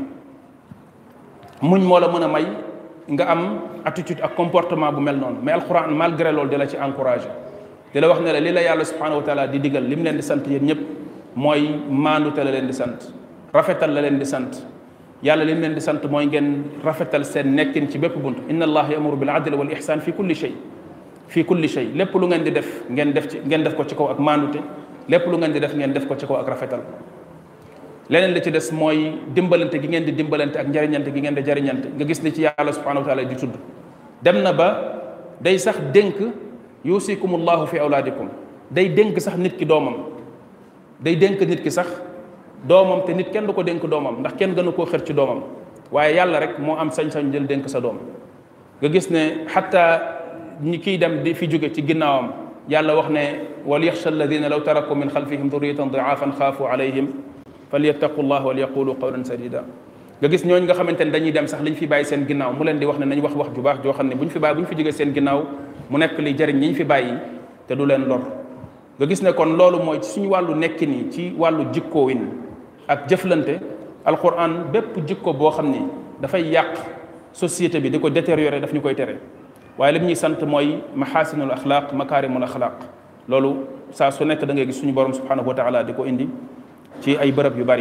muñ moo la mën a may nga am attitude ak comportement bu mel noonu mais alxuraan malgré loolu di la ci encouragé di la wax ne la li la yàlla subhanahu wa taala di digal li mu leen di sant yéen ñëpp mooy maandute la leen di sant rafetal la leen di sant yàlla li mu leen di sant mooy ngeen rafetal seen nekkin ci bépp bunt inna allah yamuru bil adli wal ihsan fi kulli shay fi kulli shay lépp lu ngeen di def ngeen def ci ngeen def ko ci kaw ak maandute lépp lu ngeen di def ngeen def ko ci kaw ak rafetal leneen li ci des mooy dimbalante gi ngeen di dimbalante ak njariñante gi ngeen di jariñante nga gis ni ci yàlla subhanahu wa taala di tudd dem na ba day sax dénk yusikumullahu fi awlaadikum day dénk sax nit ki doomam day dénk nit ki sax doomam te nit kenn du ko dénk doomam ndax kenn gënu koo xër ci doomam waaye yàlla rek moo am sañ-sañ jël dénk sa doom nga gis ne xatta ñi kiy dem di fi jóge ci ginnaawam yàlla wax ne wal yaxsha alladina law taraku min xalfihim duriyatan diafan xaafu alayhim falyattaqu llah wal yaqulu qawlan sadida nga gis ñooñu nga xamante ne dañuy dem sax liñ fi bàyyi seen ginnaaw mu leen di wax ne nañ wax wax ju baax joo xam ne bu ñu fi bàyyi bu ñu fi jógee seen ginnaaw mu nekk li jëriñ ñi ñu fi bàyyi te du leen lor nga gis ne kon loolu mooy ci suñu wàllu nekkin yi ci wàllu jikkoowin ak jëflante alquran bépp jikko boo xam ni dafay yàq société bi di ko détériorer daf ñu koy tere waaye li ñuy sant mooy maxaasinul axlaaq makaarimul axlaaq loolu saa su nekk da ngay gis suñu borom subhanahu wa taala di ko indi ci ay bërëb yu bari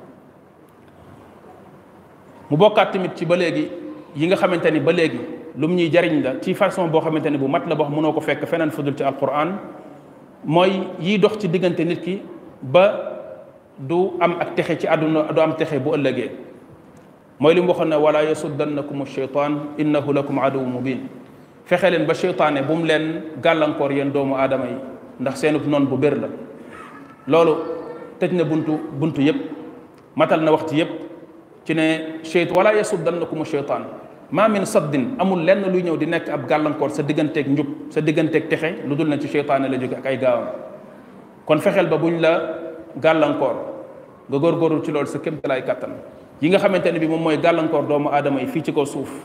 mu bokkaat tamit ci ba léegi yi nga xamante ni ba léegi lu mu ñuy jariñ la ci façon boo xamante ni bu mat la boo xam mënoo ko fekk feneen fudul ci alquran mooy yiy dox ci diggante nit ki ba du am ak texe ci àdduna du am texe bu ëllëgee mooy li mu waxoon ne wala yasuddannakum sheytaan innahu lakum aduwu mubin fexe leen ba cheytaane bu mu leen gàllankoor yéen doomu aadama yi ndax seenub noon bu bér la loolu tëj na buntu buntu yépp matal na wax ci yépp ci ne cheyt wala yasuddannakum cheytaan ma min saddin amul lenn luy ñëw di nekk ab gàllankoor sa digganteeg njub sa digganteeg texe lu dul na ci cheytaane la jóge ak ay gaawam kon fexeel ba buñ la gàllankoor nga góorgóorlu ci loolu sa kéemtalaay kàttan yi nga xamante ne bi moom mooy gàllankoor doomu aadama yi fii ci kaw suuf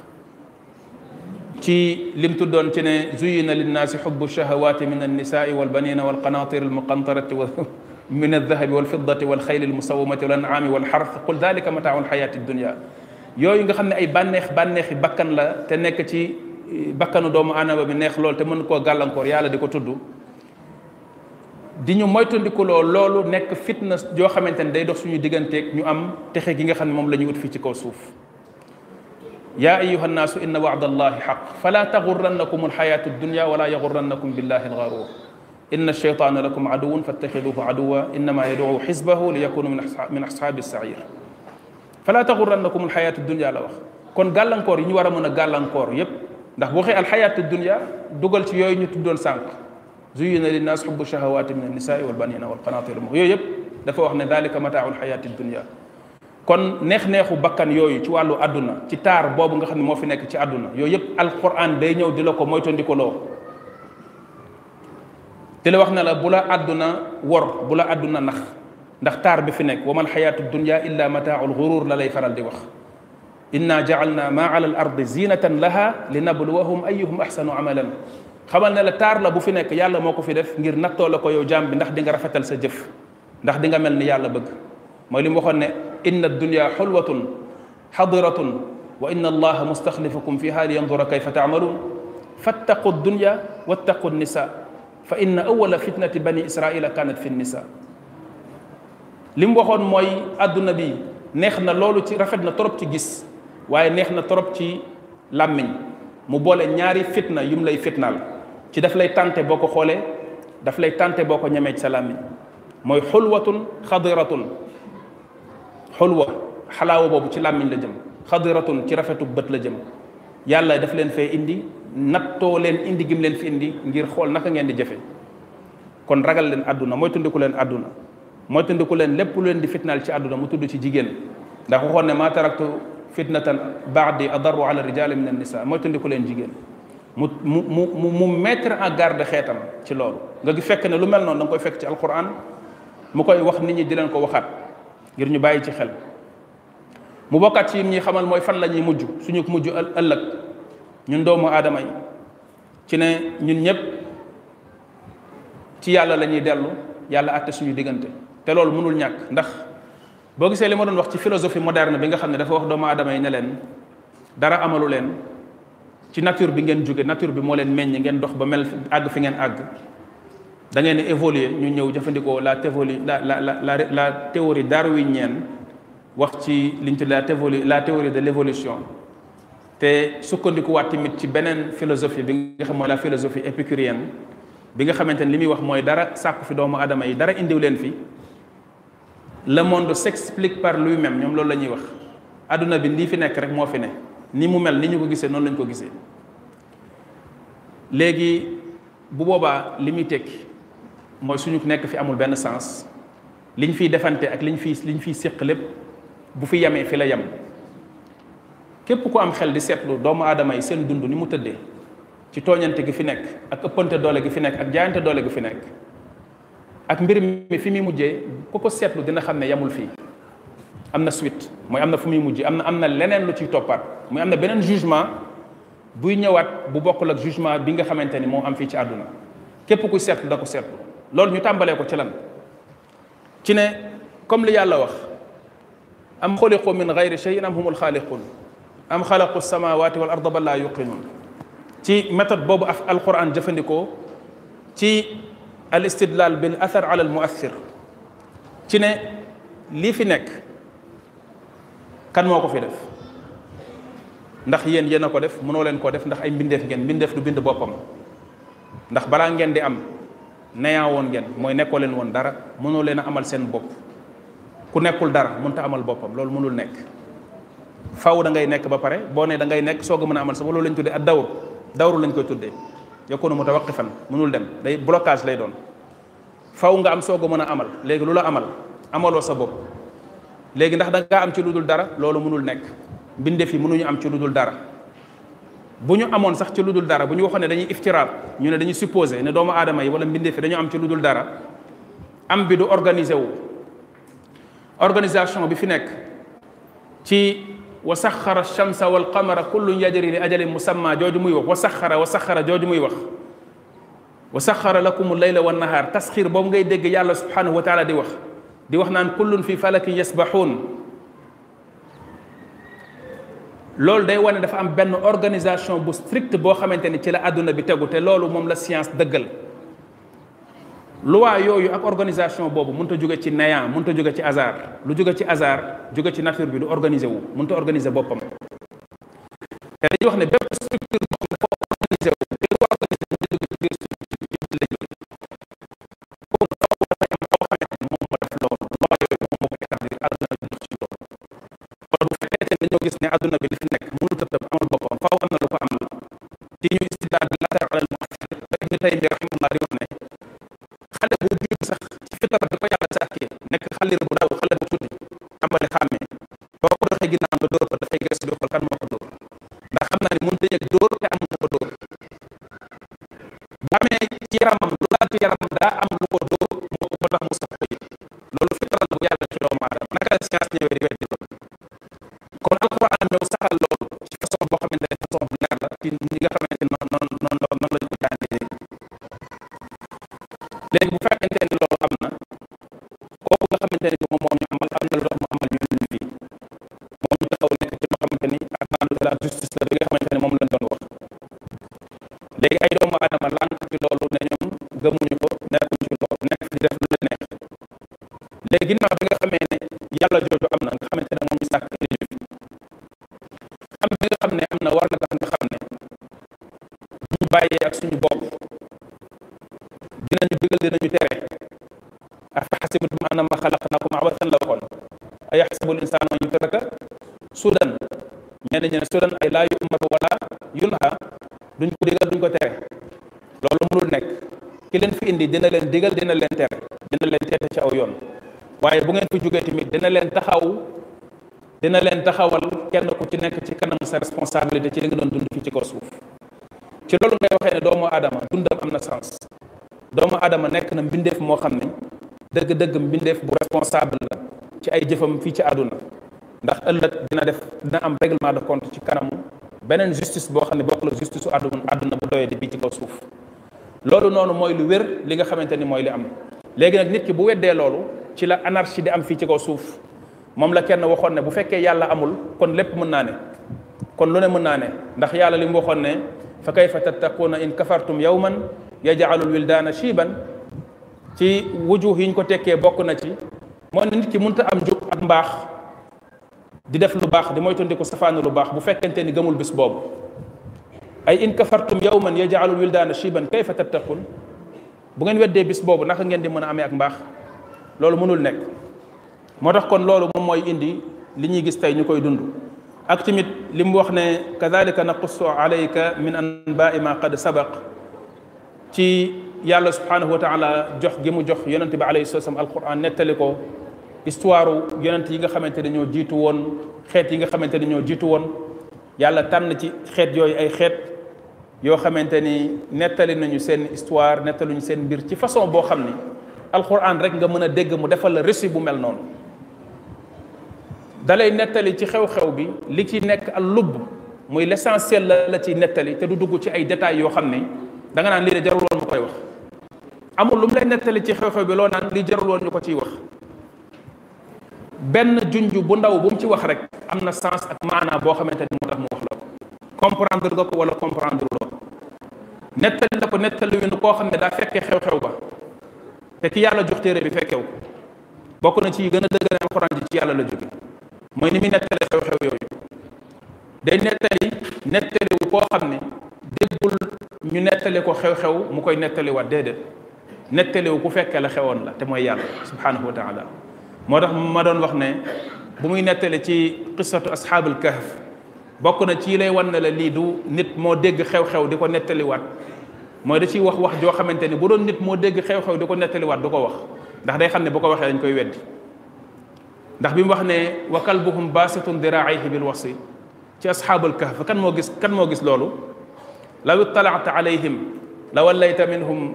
ci lim tuddoon ci ne zuyina linnaasi xubbu shahawaati min annisaai walbanina walqanatir almuqantarati wa min aldahabi walfiddati walxayli almusawamati wal an'aami walxarth qul dalika mataau alxayaati dunia yooyu nga xam ne ay bànneex bànneexi bakkan la te nekk ci bakkanu doomu aadama bi neex lool te mën koo gàllankoor yàlla di ko tudd di ñu moytandikuloo loolu nekk fitna yoo xamante ne day dox suñu digganteeg ñu am texe gi nga xam ne moom la ñuy ut fii ci kaw suuf yaa ayuha nnaasu inna wacda allahi xaq fala taxurrannakum alxayatu dunya wala yaxurrannakum billahi algaruur inna alcheytaana lakum aduwun fattaxiduhu aduwa innama yaduu xisbahu li yakunu min asxaabi sair fala taxurrannakum alxayatu dunya la wax kon gàllankoor yi ñu war a mën a gàllankoor yépp ndax bu waxee alxayatu dunya dugal ci yooyu ñu tuddoon sànq zuyina linnaas xubbu shahawaati min annisaai walbanina walqanatir yooyu yëpp dafa wax ne dalika mataaul xayaati dunia kon neex-neexu bakkan yooyu ci wàllu àdduna ci taar boobu nga xam ne moo fi nekk ci àdduna yooyu yëpp alquran day ñëw di la ko moytandikoloo di la wax ne la bu la àdduna wor bu la àdduna nax ndax taar bi fi nekk wa mal xayaatu dunia illa mataaul gurur la lay faral di wax inna jaalna ma ala al ardi zinatan laha li nabluwahum ayuhum axsanu amalan xamal ne la taar la bu fi nekk yàlla moo ko fi def ngir nattoo la ko yow jaam bi ndax di nga rafetal sa jëf ndax di nga mel ni yàlla bëgg mooy li mu waxoon ne inna dunya xulwatun xadiratun wa inna allaha mustaxlifukum fiha li yandura kayfa taamaluun fattaqu dunya wattaqu nisa fa inna awala fitnati bani israila kanat fi nisa li mu waxoon mooy àdduna bi neex na loolu ci rafet na trop ci gis waaye neex na trop ci làmmiñ mu boole ñaari fitna yum lay fitnaal ci daf lay tànte boo ko xoolee daf lay tànte boo ko ñemee ci sa làmmiñ mooy xulwatun xadiratun xulwa xalaawa boobu ci làmmiñ la jëm xadiratun ci rafetu bët la jëm yàlla daf leen fee indi nattoo leen indi gim leen fi indi ngir xool naka ngeen di jëfe kon ragal leen àdduna mooy tundiku leen àdduna mooy tundiku leen lépp lu leen di fitnaal ci àdduna mu tudd ci jigéen ndax waxoon ne maa taraktu fitnatan baadi adarru ala rijali min annisa mooy tundiku leen jigéen mu mu mu mu mettre en garde xeetam ci loolu nga gi fekk ne lu mel noonu da nga koy fekk ci alquran mu koy wax nit ñi di leen ko waxaat ngir ñu bàyyi ci xel mu bokkaat ci yim ñuy xamal mooy fan la ñuy mujj suñu mujj ëllëg ñun doomu aadama yi ci ne ñun ñëpp ci yàlla la ñuy dellu yàlla àtte suñu diggante te loolu mënul ñàkk ndax boo gisee li ma doon wax ci philosophie moderne bi nga xam ne dafa wax doomu aadama yi ne leen dara amalu leen ci nature bi ngeen jóge nature bi moo leen meññ ngeen dox ba mel àgg fi ngeen àgg da ngeen évoluer ñu ñëw jëfandikoo la théorie la la la la théorie darwinienne wax ci liñ tudd la théorie la théorie de l'évolution te sukkandikuwaat tamit ci beneen philosophie bi nga xam mooy la philosophie épicurienne bi nga xamante ne li muy wax mooy dara sàkku fi doomu aadama yi dara indiw leen fi le monde s'explique par lui-même ñoom loolu la ñuy wax adduna bi lii fi nekk rek moo fi ne ni mu mel ni ñu ko gisee noonu lañ ko gisee léegi bu boobaa li muy tekki mooy suñu nekk fi amul benn sens liñ fiy defante ak liñ fiy liñ fiy séq lépp bu fi yemee fi la yem képp ku am xel di seetlu doomu aadama yi seen dund ni mu tëddee ci tooñante gi fi nekk ak ëppante doole gi fi nekk ak jaayante doole gi fi nekk ak mbir mi fi muy mujjee ku ko seetlu dina xam ne yemul fii am na suite mooy am na fu muy mujjee am na am na leneen lu ciy toppaat muy am na beneen jugement buy ñëwaat bu bokkul ak jugement bi nga xamante ni moo am fii ci àdduna képp kuy seetlu da ko seetlu loolu ñu tàmbalee ko ci lan ci ne comme li yàlla wax am xuliqu min gayri cheyin am humul xaaliqun am xalaqu samawati wal arda bal laa yuqinun ci méthode boobu af alquran jëfandikoo ci al istidlal bil athar ala al muathir ci ne lii fi nekk kan moo ko fi def ndax yéen yéen a ko def mënoo leen koo def ndax ay mbindeef ngeen mbindeef du bind boppam ndax balaa ngeen di am neyaa woon ngeen mooy nekkoo leen woon dara mënoo leen a amal seen bopp ku nekkul dara mënta amal boppam loolu mënul nekk faw da ngay nekk ba pare boo ne da ngay nekk soog a mën a amal sa loolu lañ tuddee ak dawr dawru lañ koy tuddee yakunu mutawaqifan mënul dem day blocage lay doon faw nga am soog a mën a amal léegi lu la amal amaloo sa bopp léegi ndax da ngaa am ci lu dul dara loolu mënul nekk mbindeef yi mënuñu am ci lu dul dara bu ñu amoon sax ci lu dul dara bu ñu waxoon ne dañuy iftiraat ñu ne dañuy supposé ne doomu aadama yi wala mbindeef yi dañu am ci lu dul dara am bi du organisé wu organisation bi fi nekk ci wa saxara shamsa wal qamara kullun yajri li ajalin musamma jooju muy wax wa saxara wa saxara jooju muy wax wa saxara lakum layla wa nahaar tasxiir boobu ngay dégg yàlla subhanahu wa taala di wax di wax naan kullun fi falakin yasbaxuun loolu day wane dafa am benn organisation bu strict boo xamante ni ci la àdduna bi tegu te loolu moom la science dëggal loi yooyu ak organisation boobu mënut a jóge ci néant mënut a jóge ci hasard lu jóge ci hasard jóge ci nature bi du organiser wu mënut a organiser boppam te dañuy wax ne bépp structure boo xam ne dafa organiser wu te lu organiser mu jóge ci biir structure bi la jóge kooku dafa dafay am koo xamante ni moom moo def loolu loi yooyu moom moo ko établir àdduna bi ci loolu kon bu fekkee ne dañoo gis ne àdduna bi li fi nekk mënut a tëb amal boppam faaw am na lu ko am la ci ñu istidaal bi latar alal muassir ba ibnu taymi rahimahullah di wax ne xale bu judd sax ci fitara bi ko yàlla sàkkee nekk xalir bu daw xale bu tuuti tàmbali xàmmee boo ko doxee ginnaaw nga dóor ko dafay gëstu di xool kan moo ko dóor ndax xam naa ni mënut a yëg dóor te amul ko dóor bu amee ci yaramam lu laal ci yaramam daa am lu ko dóor moo ko tax mu sax ko yëg loolu fitara bu yàlla ci doomu aadama naka la science ñëwee di weddi loolu kon alquran ñëw saxal loolu ci façon boo xamante ne façon bu leer la ci ñi nga xamante ne noonu noonu noonu noonu lañ ko jàngee léegi bu fekkente ni loolu am na kooku nga xamante ni moom moo ñu amal am na lu tax mu amal ñu ñu fii moom ñu taxaw nekk ci loo xamante ni ak naan de la justice la bi nga xamante ne moom lañ doon wax léegi ay doomu aadama lànk ci loolu ne ñoom gëmuñu ko nekkuñ ci loolu nekk di def lu la neex léegi ginnaaw bi nga xamee ne yàlla jooju am na nga xamante ne moom ñu sàkk indi ñu fi am bi nga xam ne am na war na tax nga xam ne ñu bàyyee ak suñu bopp dinañu digal dinañu tere afa xasibtum annama xalaqnakum abathan la waxoon ay yaxsabu linsaanu an yutraka sudan ñenn ñi ne sudan ay laa yu'maru wala yunha duñ ko digal duñ ko tere loolu mënul nekk ki leen fi indi dina leen digal dina leen tere dina leen teete ci aw yoon waaye bu ngeen fi jógee tamit dina leen taxaw dina leen taxawal kenn ku ci nekk ci kanam sa responsabilité ci li nga doon dund fii ci kaw suuf ci loolu ngay waxee ne doomu aadama dundam am na sens doomu aadama nekk na mbindeef moo xam ne dëgg-dëgg mbindeef bu responsable la ci ay jëfam fii ci àdduna ndax ëllëg dina def dina am règlement de compte ci kanamu beneen justice boo xam ne bokk la justice su àdduna àdduna bu doyee di bii ci kaw suuf loolu noonu mooy lu wér li nga xamante ni mooy li am léegi nag nit ki bu weddee loolu ci la anarchie di am fii ci kaw suuf moom la kenn waxoon ne bu fekkee yàlla amul kon lépp mën naa ne kon lu ne mën naa ne ndax yàlla li mu waxoon ne fa kayfa tattaquuna in kafartum yawman yaj'alul wildaana shiiban ci wujuh yi ñu ko tekkee bokk na ci mooy ne nit ki mënta am njub ak mbaax di def lu baax di moytandiku safaanu lu baax bu fekkente ni gëmul bis boobu ay in kafartum yawman yaj'alul wildaana shiiban kayfa tattaqun bu ngeen weddee bis boobu naka ngeen di mën a amee ak mbaax loolu mënul nekk moo tax kon loolu moom mooy indi li ñuy gis tey ñu koy dund ak tamit li mu wax ne kadalika naqussu alayka min anbaai ma qad sabaq ci yàlla subhanahu wa taala jox gi mu jox yonente bi alayhi salaam alquran nettali ko histoire yonent yi nga xamante ne ñoo jiitu woon xeet yi nga xamante ne ñoo jiitu woon yàlla tànn ci xeet yooyu ay xeet yoo xamante ni nettali nañu seen histoire nettaluñu seen mbir ci façon boo xam ni alquran rek nga mën a dégg mu defal la récit bu mel noonu dalay nettali ci xew-xew bi li ci nekk al lubb muy l'essentiel la la ci nettali te du dugg ci ay détails yoo xam ne da nga naan lii de jarul woon ma koy wax amul lu mu lay nettali ci xew-xew bi loo naan li jarul woon ñu ko ciy wax benn junj bu ndaw bu mu ci wax rek am na sens ak maanaa boo xamante ni moo tax mu wax la ko comprendre nga ko wala comprendre loo nettali la ko nettali wi koo xam ne daa fekkee xew-xew ba te ki yàlla jox téere bi fekkew ko bokk na ci gën a dëgëral alxuraan ji ci yàlla la jóge mooy ni muy nettali xew-xew yooyu day nettali nettali wu koo xam ne déggul ñu nettali ko xew-xew mu koy nettali waat déedéet nettali wu ku fekkee la xewoon la te mooy yàlla subhanahu wa taala moo tax ma doon wax ne bu muy nettali ci qissatu asxaabul kahf bokk na ci lay wan ne la lii du nit moo dégg xew-xew di ko nettaliwaat mooy da ciy wax wax joo xamante ni bu doon nit moo dégg xew-xew di ko nettaliwaat du ko wax ndax day xam ne bu ko waxee dañ koy weddi ndax bi mu wax ne wa kalbuhum baasitun diraaihi bil wasi ci asxaabul kahf kan moo gis kan moo gis loolu law ittalaata alayhim la wallayta minhum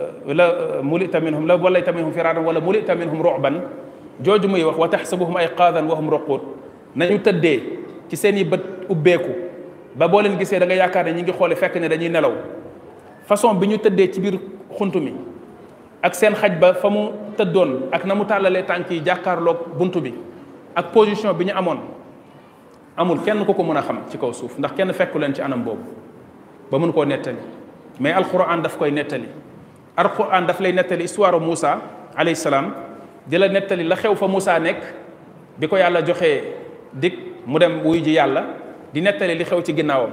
la mulita minhum la wallayta minhum firaaran wala mulita minhum ruban jooju muy wax wa taxsabuhum ayqaadan wa hum ruquud nañu tëddee ci seen i bët ubbeeku ba boo leen gisee da nga yaakaar ne ñi ngi xoole fekk ne dañuy nelaw façon bi ñu tëddee ci biir xunt mi ak seen xaj ba fa mu tëddoon ak na mu tàllalee tànk yi jàkkaarloog bunt bi ak position bi ñu amoon amul kenn ku ko mën a xam ci kaw suuf ndax kenn fekku leen ci anam boobu ba mun koo nettali mais alquran daf koy nettali alquran daf lay nettali histoire Moussa alayhi salaam di la nettali la xew fa Moussa nekk bi ko yàlla joxee dig mu dem wuy ji yàlla di nettali li xew ci ginnaawam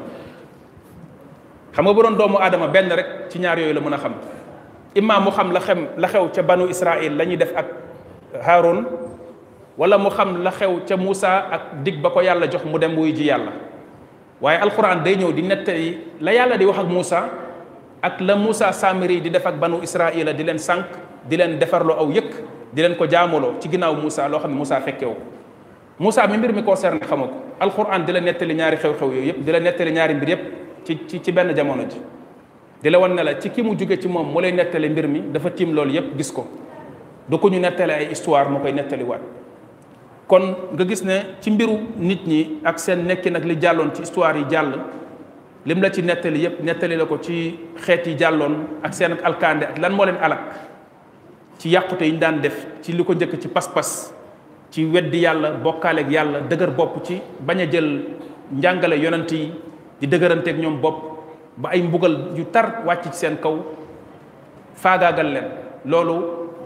xam nga bu doon doomu aadama benn rek ci ñaar yooyu la mën a xam imma mu xam la xem la xew ca banu Israël la ñuy def ak Haroun wala mu xam la xew ca Moussa ak dig ba ko yàlla jox mu dem wuy ji yàlla waaye alquran day ñëw di nettali la yàlla di wax ak Moussa ak la Moussa Samiri di def ak banu Israël di leen sànq di leen defarloo aw yëkk di leen ko jaamuloo ci ginnaaw Moussa loo xam ne Moussa fekkewu ko Moussa mi mbir mi concerné xama ko alquran di la nettali ñaari xew-xew yooyu yëpp di la nettali ñaari mbir yëpp ci ci ci benn jamono ji di la wan ne la ci ki mu jóge ci moom mu lay nettali mbir mi dafa tiim loolu yëpp gis ko du ko ñu nettali ay histoire mu koy nettaliwaat kon nga gis ne ci mbiru nit ñi ak seen nekki nag li jàlloon ci histoire yi jàll lim la ci nettali yëpp nettali la ko ci xeet yi jàlloon ak seen ak alkande ak lan moo leen alak ci yàqute yi ñu daan def ci li ko njëkk ci pas-pas ci weddi yàlla bokkaaleeg yàlla dëgër bopp ci bañ a jël njàngale yonent yi di dëgëranteeg ñoom bopp ba ay mbugal yu tar wàcc ci seen kaw faagaagal leen loolu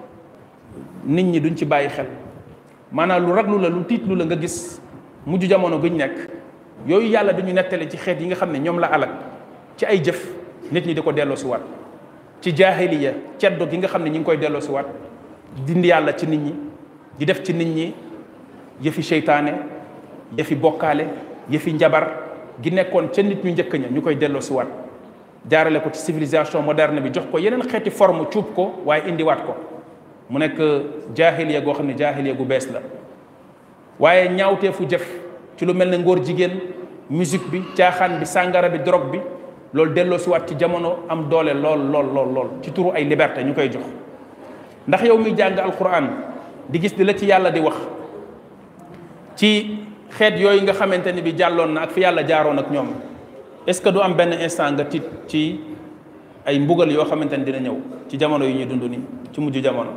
nit ñi duñ ci bàyyi xel maanaam lu raglu la lu tiitlu la nga gis mujj jamono guñ nekk yooyu yàlla dañu nettali ci xeet yi nga xam ne ñoom la alak ci ay jëf nit ñi di ko delloo si waat ci jaahiliya ceddo gi nga xam ne ñi ngi koy delloo si waat dindi yàlla ci nit ñi di def ci nit ñi yëfi seytaane yëfi bokkaale yëfi njabar gi nekkoon ca nit ñu njëkk ña ñu koy delloo si waat jaarale ko ci civilisation moderne bi jox ko yeneen xeeti forme cuub ko waaye indiwaat ko mu nekk jaahiliya goo xam ne jaahiliya gu bees la waaye ñaawteefu jëf ci lu mel ne ngóor jigéen musique bi caaxaan bi sàngara bi drogue bi loolu delloo si waat ci jamono am doole lool lool lool lool ci turu ay liberté ñu koy jox ndax yow miy jàng alquran di gis di la ci yàlla di wax ci xeet yooyu nga xamante ni bi jàlloon na ak fi yàlla jaaroon ak ñoom est-ce que du am benn instant nga tiit ci ay mbugal yoo xamante ni dina ñëw ci jamono yu ñuy dund ni ci mujj jamono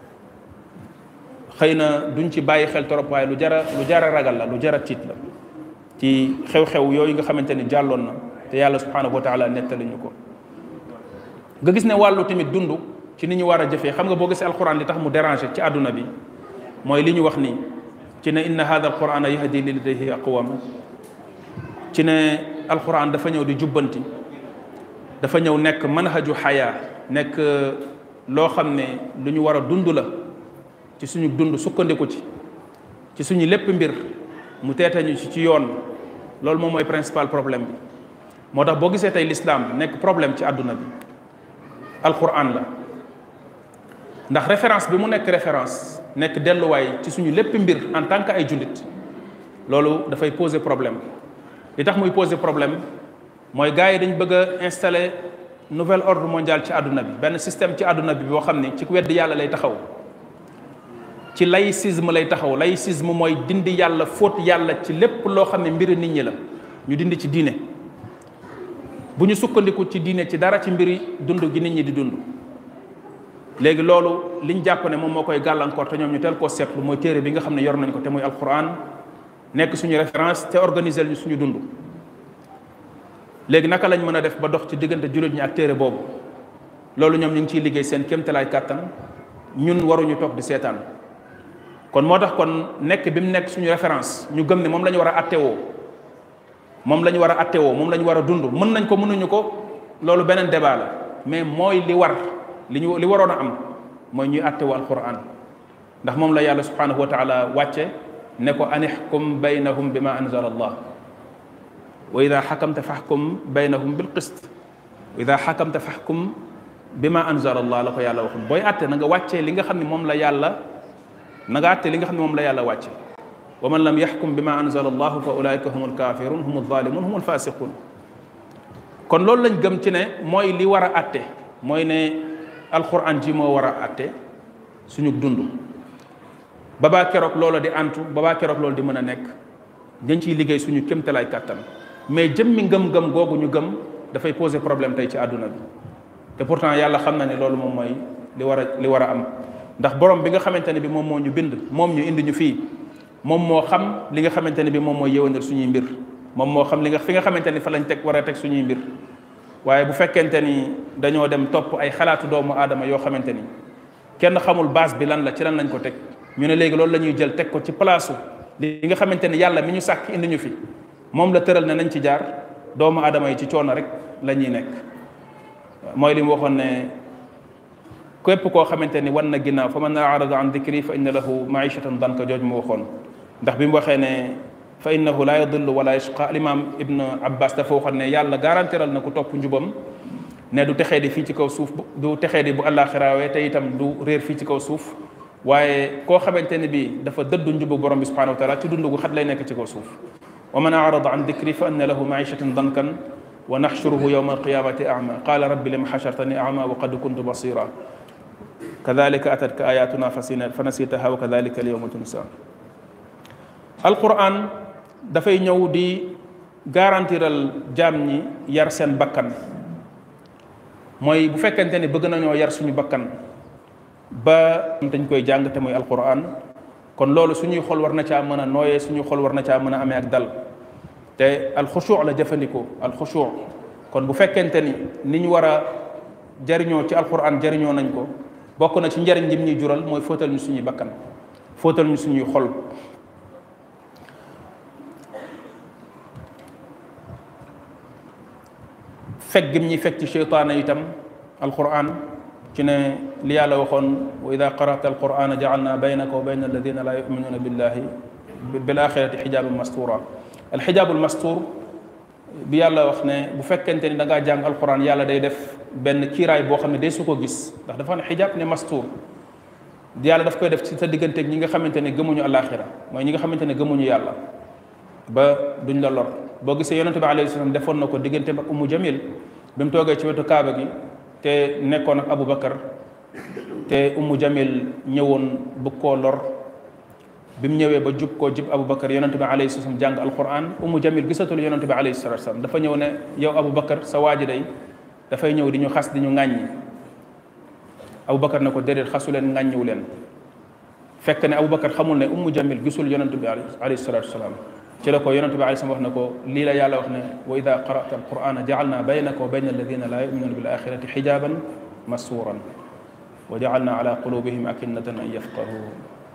xëy na duñ ci bàyyi xel trop waaye lu jara lu jara ragal la lu jara tiit la ci xew-xew yooyu nga xamante ni jàlloon na te yàlla subhanahu wa taala nettali ñu ko nga gis ne wàllu tamit dund ci ni ñu war a jëfee xam nga boo gisee alquran li tax mu déranger ci àdduna bi mooy li ñu wax nii ci ne inna hada alqurana yahdi lillati hiya aqwam ci ne alquran dafa ñëw di jubbanti dafa ñëw nekk manhaju xayaa nekk loo xam ne lu ñu war a dund la ci suñu dund sukkandiku ci ci suñu lépp mbir mu teetañu ci ci yoon loolu moom mooy principal problème bi moo tax boo gisee tey l'islam nekk problème ci àdduna bi alquran la ndax référence bi mu nekk référence nekk delluwaay ci suñu lépp mbir en tant que ay jullit loolu dafay poser problème li tax muy poser problème mooy gars yi dañ bëgg a installer nouvel ordre mondial ci àdduna bi benn système ci àdduna bi boo xam ne ci wedd yàlla lay taxaw ci laïcisme lay taxaw laïcisme mooy dindi yàlla fóot yàlla ci lépp loo xam ne mbiri nit ñi la ñu dindi ci diine bu ñu sukkandiku ci diine ci dara ci mbiri dund gi nit ñi di dund léegi loolu liñ jàpp ne moom moo koy gàllankoor te ñoom ñu teel koo seetlu mooy téere bi nga xam ne yor nañ ko te muy alquran nekk suñu référence te organiser ñu suñu dund léegi naka lañ mën a def ba dox ci diggante jullit ñi ak téere boobu loolu ñoom ñu ngi ciy liggéey seen kéemtalaay kàttan ñun waruñu toog di seetaan kon moo tax kon nekk bi mu nekk suñu référence ñu gëm ne moom la ñu war a attewoo moom la ñu war a attewoo moom la ñu war a dund mën nañ ko mënuñu ko loolu beneen débat la mais mooy li war li ñu li waroon a am mooy ñuy attewoo alquran ndax moom la yàlla subhanahu wa taala wàcce ne ko anixkum baynahum bi ma anzala allah wa ida xakamta faxkum baynahum bil qist wa ida xakamta faxkum bi ma anzala allah la ko yàlla waxoon booy atte na nga wàccee li nga xam ne moom la yàlla na nga atte li nga xam ne moom la yàlla wàcce wa man lam yaxkum bi ma anzala allahu fa ulaika hum alkafirun hum alzalimun hum alfasiqun kon loolu lañ gëm ci ne mooy li war a atte mooy ne alquran ji moo war a atte suñu dund babaa keroog loola di antu babaa keroog loolu di mën a nekk dañ ciy liggéey suñu kémtalaay kàttan mais jëmmi ngëm-ngëm googu ñu gëm dafay poser problème tey ci àdduna bi te pourtant yàlla xam na ne loolu moom mooy li war a li war a am ndax borom bi nga xamante ne bi moom moo ñu bind moom ñu indi ñu fii moom moo xam li nga xamante ne bi moom mooy yëwanal suñuy mbir moom moo xam li nga fi nga xamante ni fa lañ teg war a teg suñuy mbir waaye bu fekkente ni dañoo dem topp ay xalaatu doomu aadama yoo xamante ni kenn xamul base bi lan la ci lan lañ ko teg ñu ne léegi loolu la ñuy jël teg ko ci palaasu li nga xamante ni yàlla mi ñu sàkk indi ñu fi moom la tëral ne nañ ci jaar doomu aadama yi ci coono rek la ñuy nekk mooy li mu waxoon ne képp koo xamante ni wan na ginnaaw fa man arada an dikri fa inna lahu maishatan danka jooj mu waxoon ndax bi mu waxee ne fa innahu la yadillu wala yashqa alimam ibn abbas dafa waxoon ne yàlla garantiral na ku topp njubam ne du texee di fii ci kaw suuf du texee di bu àllaaxiraawee te itam du réer fii ci kaw suuf waaye koo xamante ne bi dafa dëddu njubu borom bi subhanahu wa taala ci dund gu xat lay nekk ci kaw suuf wa man arada an dikri fa inna lahu maishatan dankan wa naxshuruhu yawma alqiyamati ama qala rabbi lima xashartani ama wa qad kuntu basira kadalika atatka ayatuna fa nasitaha wa kadalika alyawma tunsa alquran dafay ñëw di garantiral jaam ñi yar seen bakkan mooy bu fekkente ni bëgg nañoo yar suñu bakkan ba dañ koy jàng te mooy alquran kon loolu suñuy xol war na caa mën a nooyee suñuy xol war na caa mën a amee ak dal te alxushu la jëfandikoo alxushu kon bu fekkente ni ni ñu war a jariñoo ci alquran jariñoo nañ ko bokk na ci njariñ lim ñuy jural mooy fóotal ñu suñuy bakkan fóotal ñu suñuy xol fekk gim ñuy fekk ci cheytaane itam alquran ci ne li yàlla waxoon wa ida qarata alqurana jaalna baynaka wa bayna alladina la yuminuuna billahi bil axirati xijaaban mastura alxijaabul mastur bi yàlla wax ne bu fekkente ni da ngaa jàng alquran yàlla day def benn kiiraay boo xam ne day su ko gis ndax dafa ne xijaab ne mastur yàlla daf koy def ci sa digganteeg ñi nga xamante ne gëmuñu alaxira mooy ñi nga xamante ne gëmuñu yàlla ba duñ la lor boo gisee yonente bi alayhi salaam defoon na ko digganteem ak umu jamil bi mu toogee ci wetu kaaba gi te nekkoon ak Abu Bakar te Ummu Jamil ñëwoon bëgg koo lor bi mu ñëwee ba jub koo jub Abu Bakar yonente bi alayhi salaam jàng alquran Ummu Jamil gisatul yonente bi alayhi salaam dafa ñëw ne yow Abu Bakar sa waaji day dafay ñëw di ñu xas di ñu ŋàññi Abu Bakar ne ko déedéet xasu leen ŋàññiwu leen fekk ne Abu Bakar xamul ne Ummu Jamil gisul yonente bi alayhi salaatu salaam ci la ko yonente bi alayhi salaam wax ne ko lii la yàlla wax ne wa ida qara'ta alqur'ana ja'alna baynaka wa bayna alladina la yu'minuna bil axirati xijaban masuran wa ja'alna ala qulubihim akinnatan an yafqahu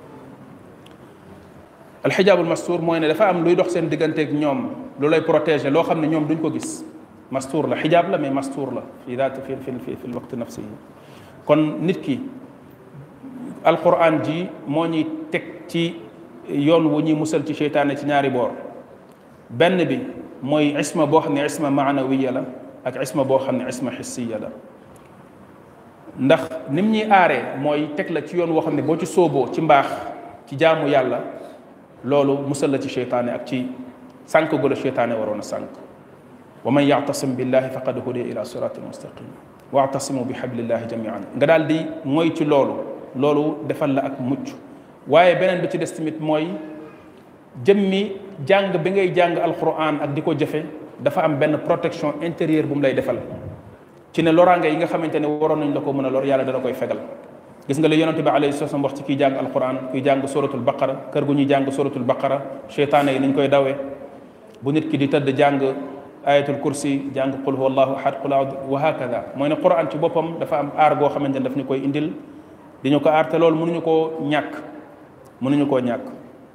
alxijaabul mastuur mooy ne dafa am luy dox seen digganteeg ñoom lu lay protéger loo xam ne ñoom duñ ko gis mastuur la xijaab la mais mastuur la fi daat fi fi fi fi lwaqti nafsihi kon nit ki alquran ji moo ñuy teg ci yoon wu ñuy musal ci seytaane ci ñaari boor benn bi mooy isma boo xam ne isma maanawiya la ak isma boo xam ne isma xissiya la ndax nim ñuy aaree mooy teg la ci yoon woo xam ne boo ci sóoboo ci mbaax ci jaamu yàlla loolu musal la ci seytaane ak ci sànq gu la seytaane waroon a sànq wa man yactasim billahi faqad hudiya ila siratin mustaqim waatasimu bi hablillahi jamian nga daal di mooy ci loolu loolu defal la ak mucc waaye beneen bi ci des tamit mooy jëmmi jàng bi ngay jàng alquran ak di ko jëfe dafa am benn protection intérieure bu mu lay defal ci ne loraange yi nga xamante ne waroon nañ la ko mën a lor yàlla dana koy fegal gis nga li yonente bi alayhi salaam wax ci kiy jàng alquran kuy jàng suratul baqara kër gu ñuy jàng suratul baqara cheytaane yi niñ koy dawee bu nit ki di tëdd jàng ayatul kursi jàng qul huwa allahu ahad qul aud wa hakada mooy ne quran ci boppam dafa am aar goo xamante ne daf ñu koy indil di ñu ko aar te loolu mënuñu koo ñàkk mënuñu koo ñàkk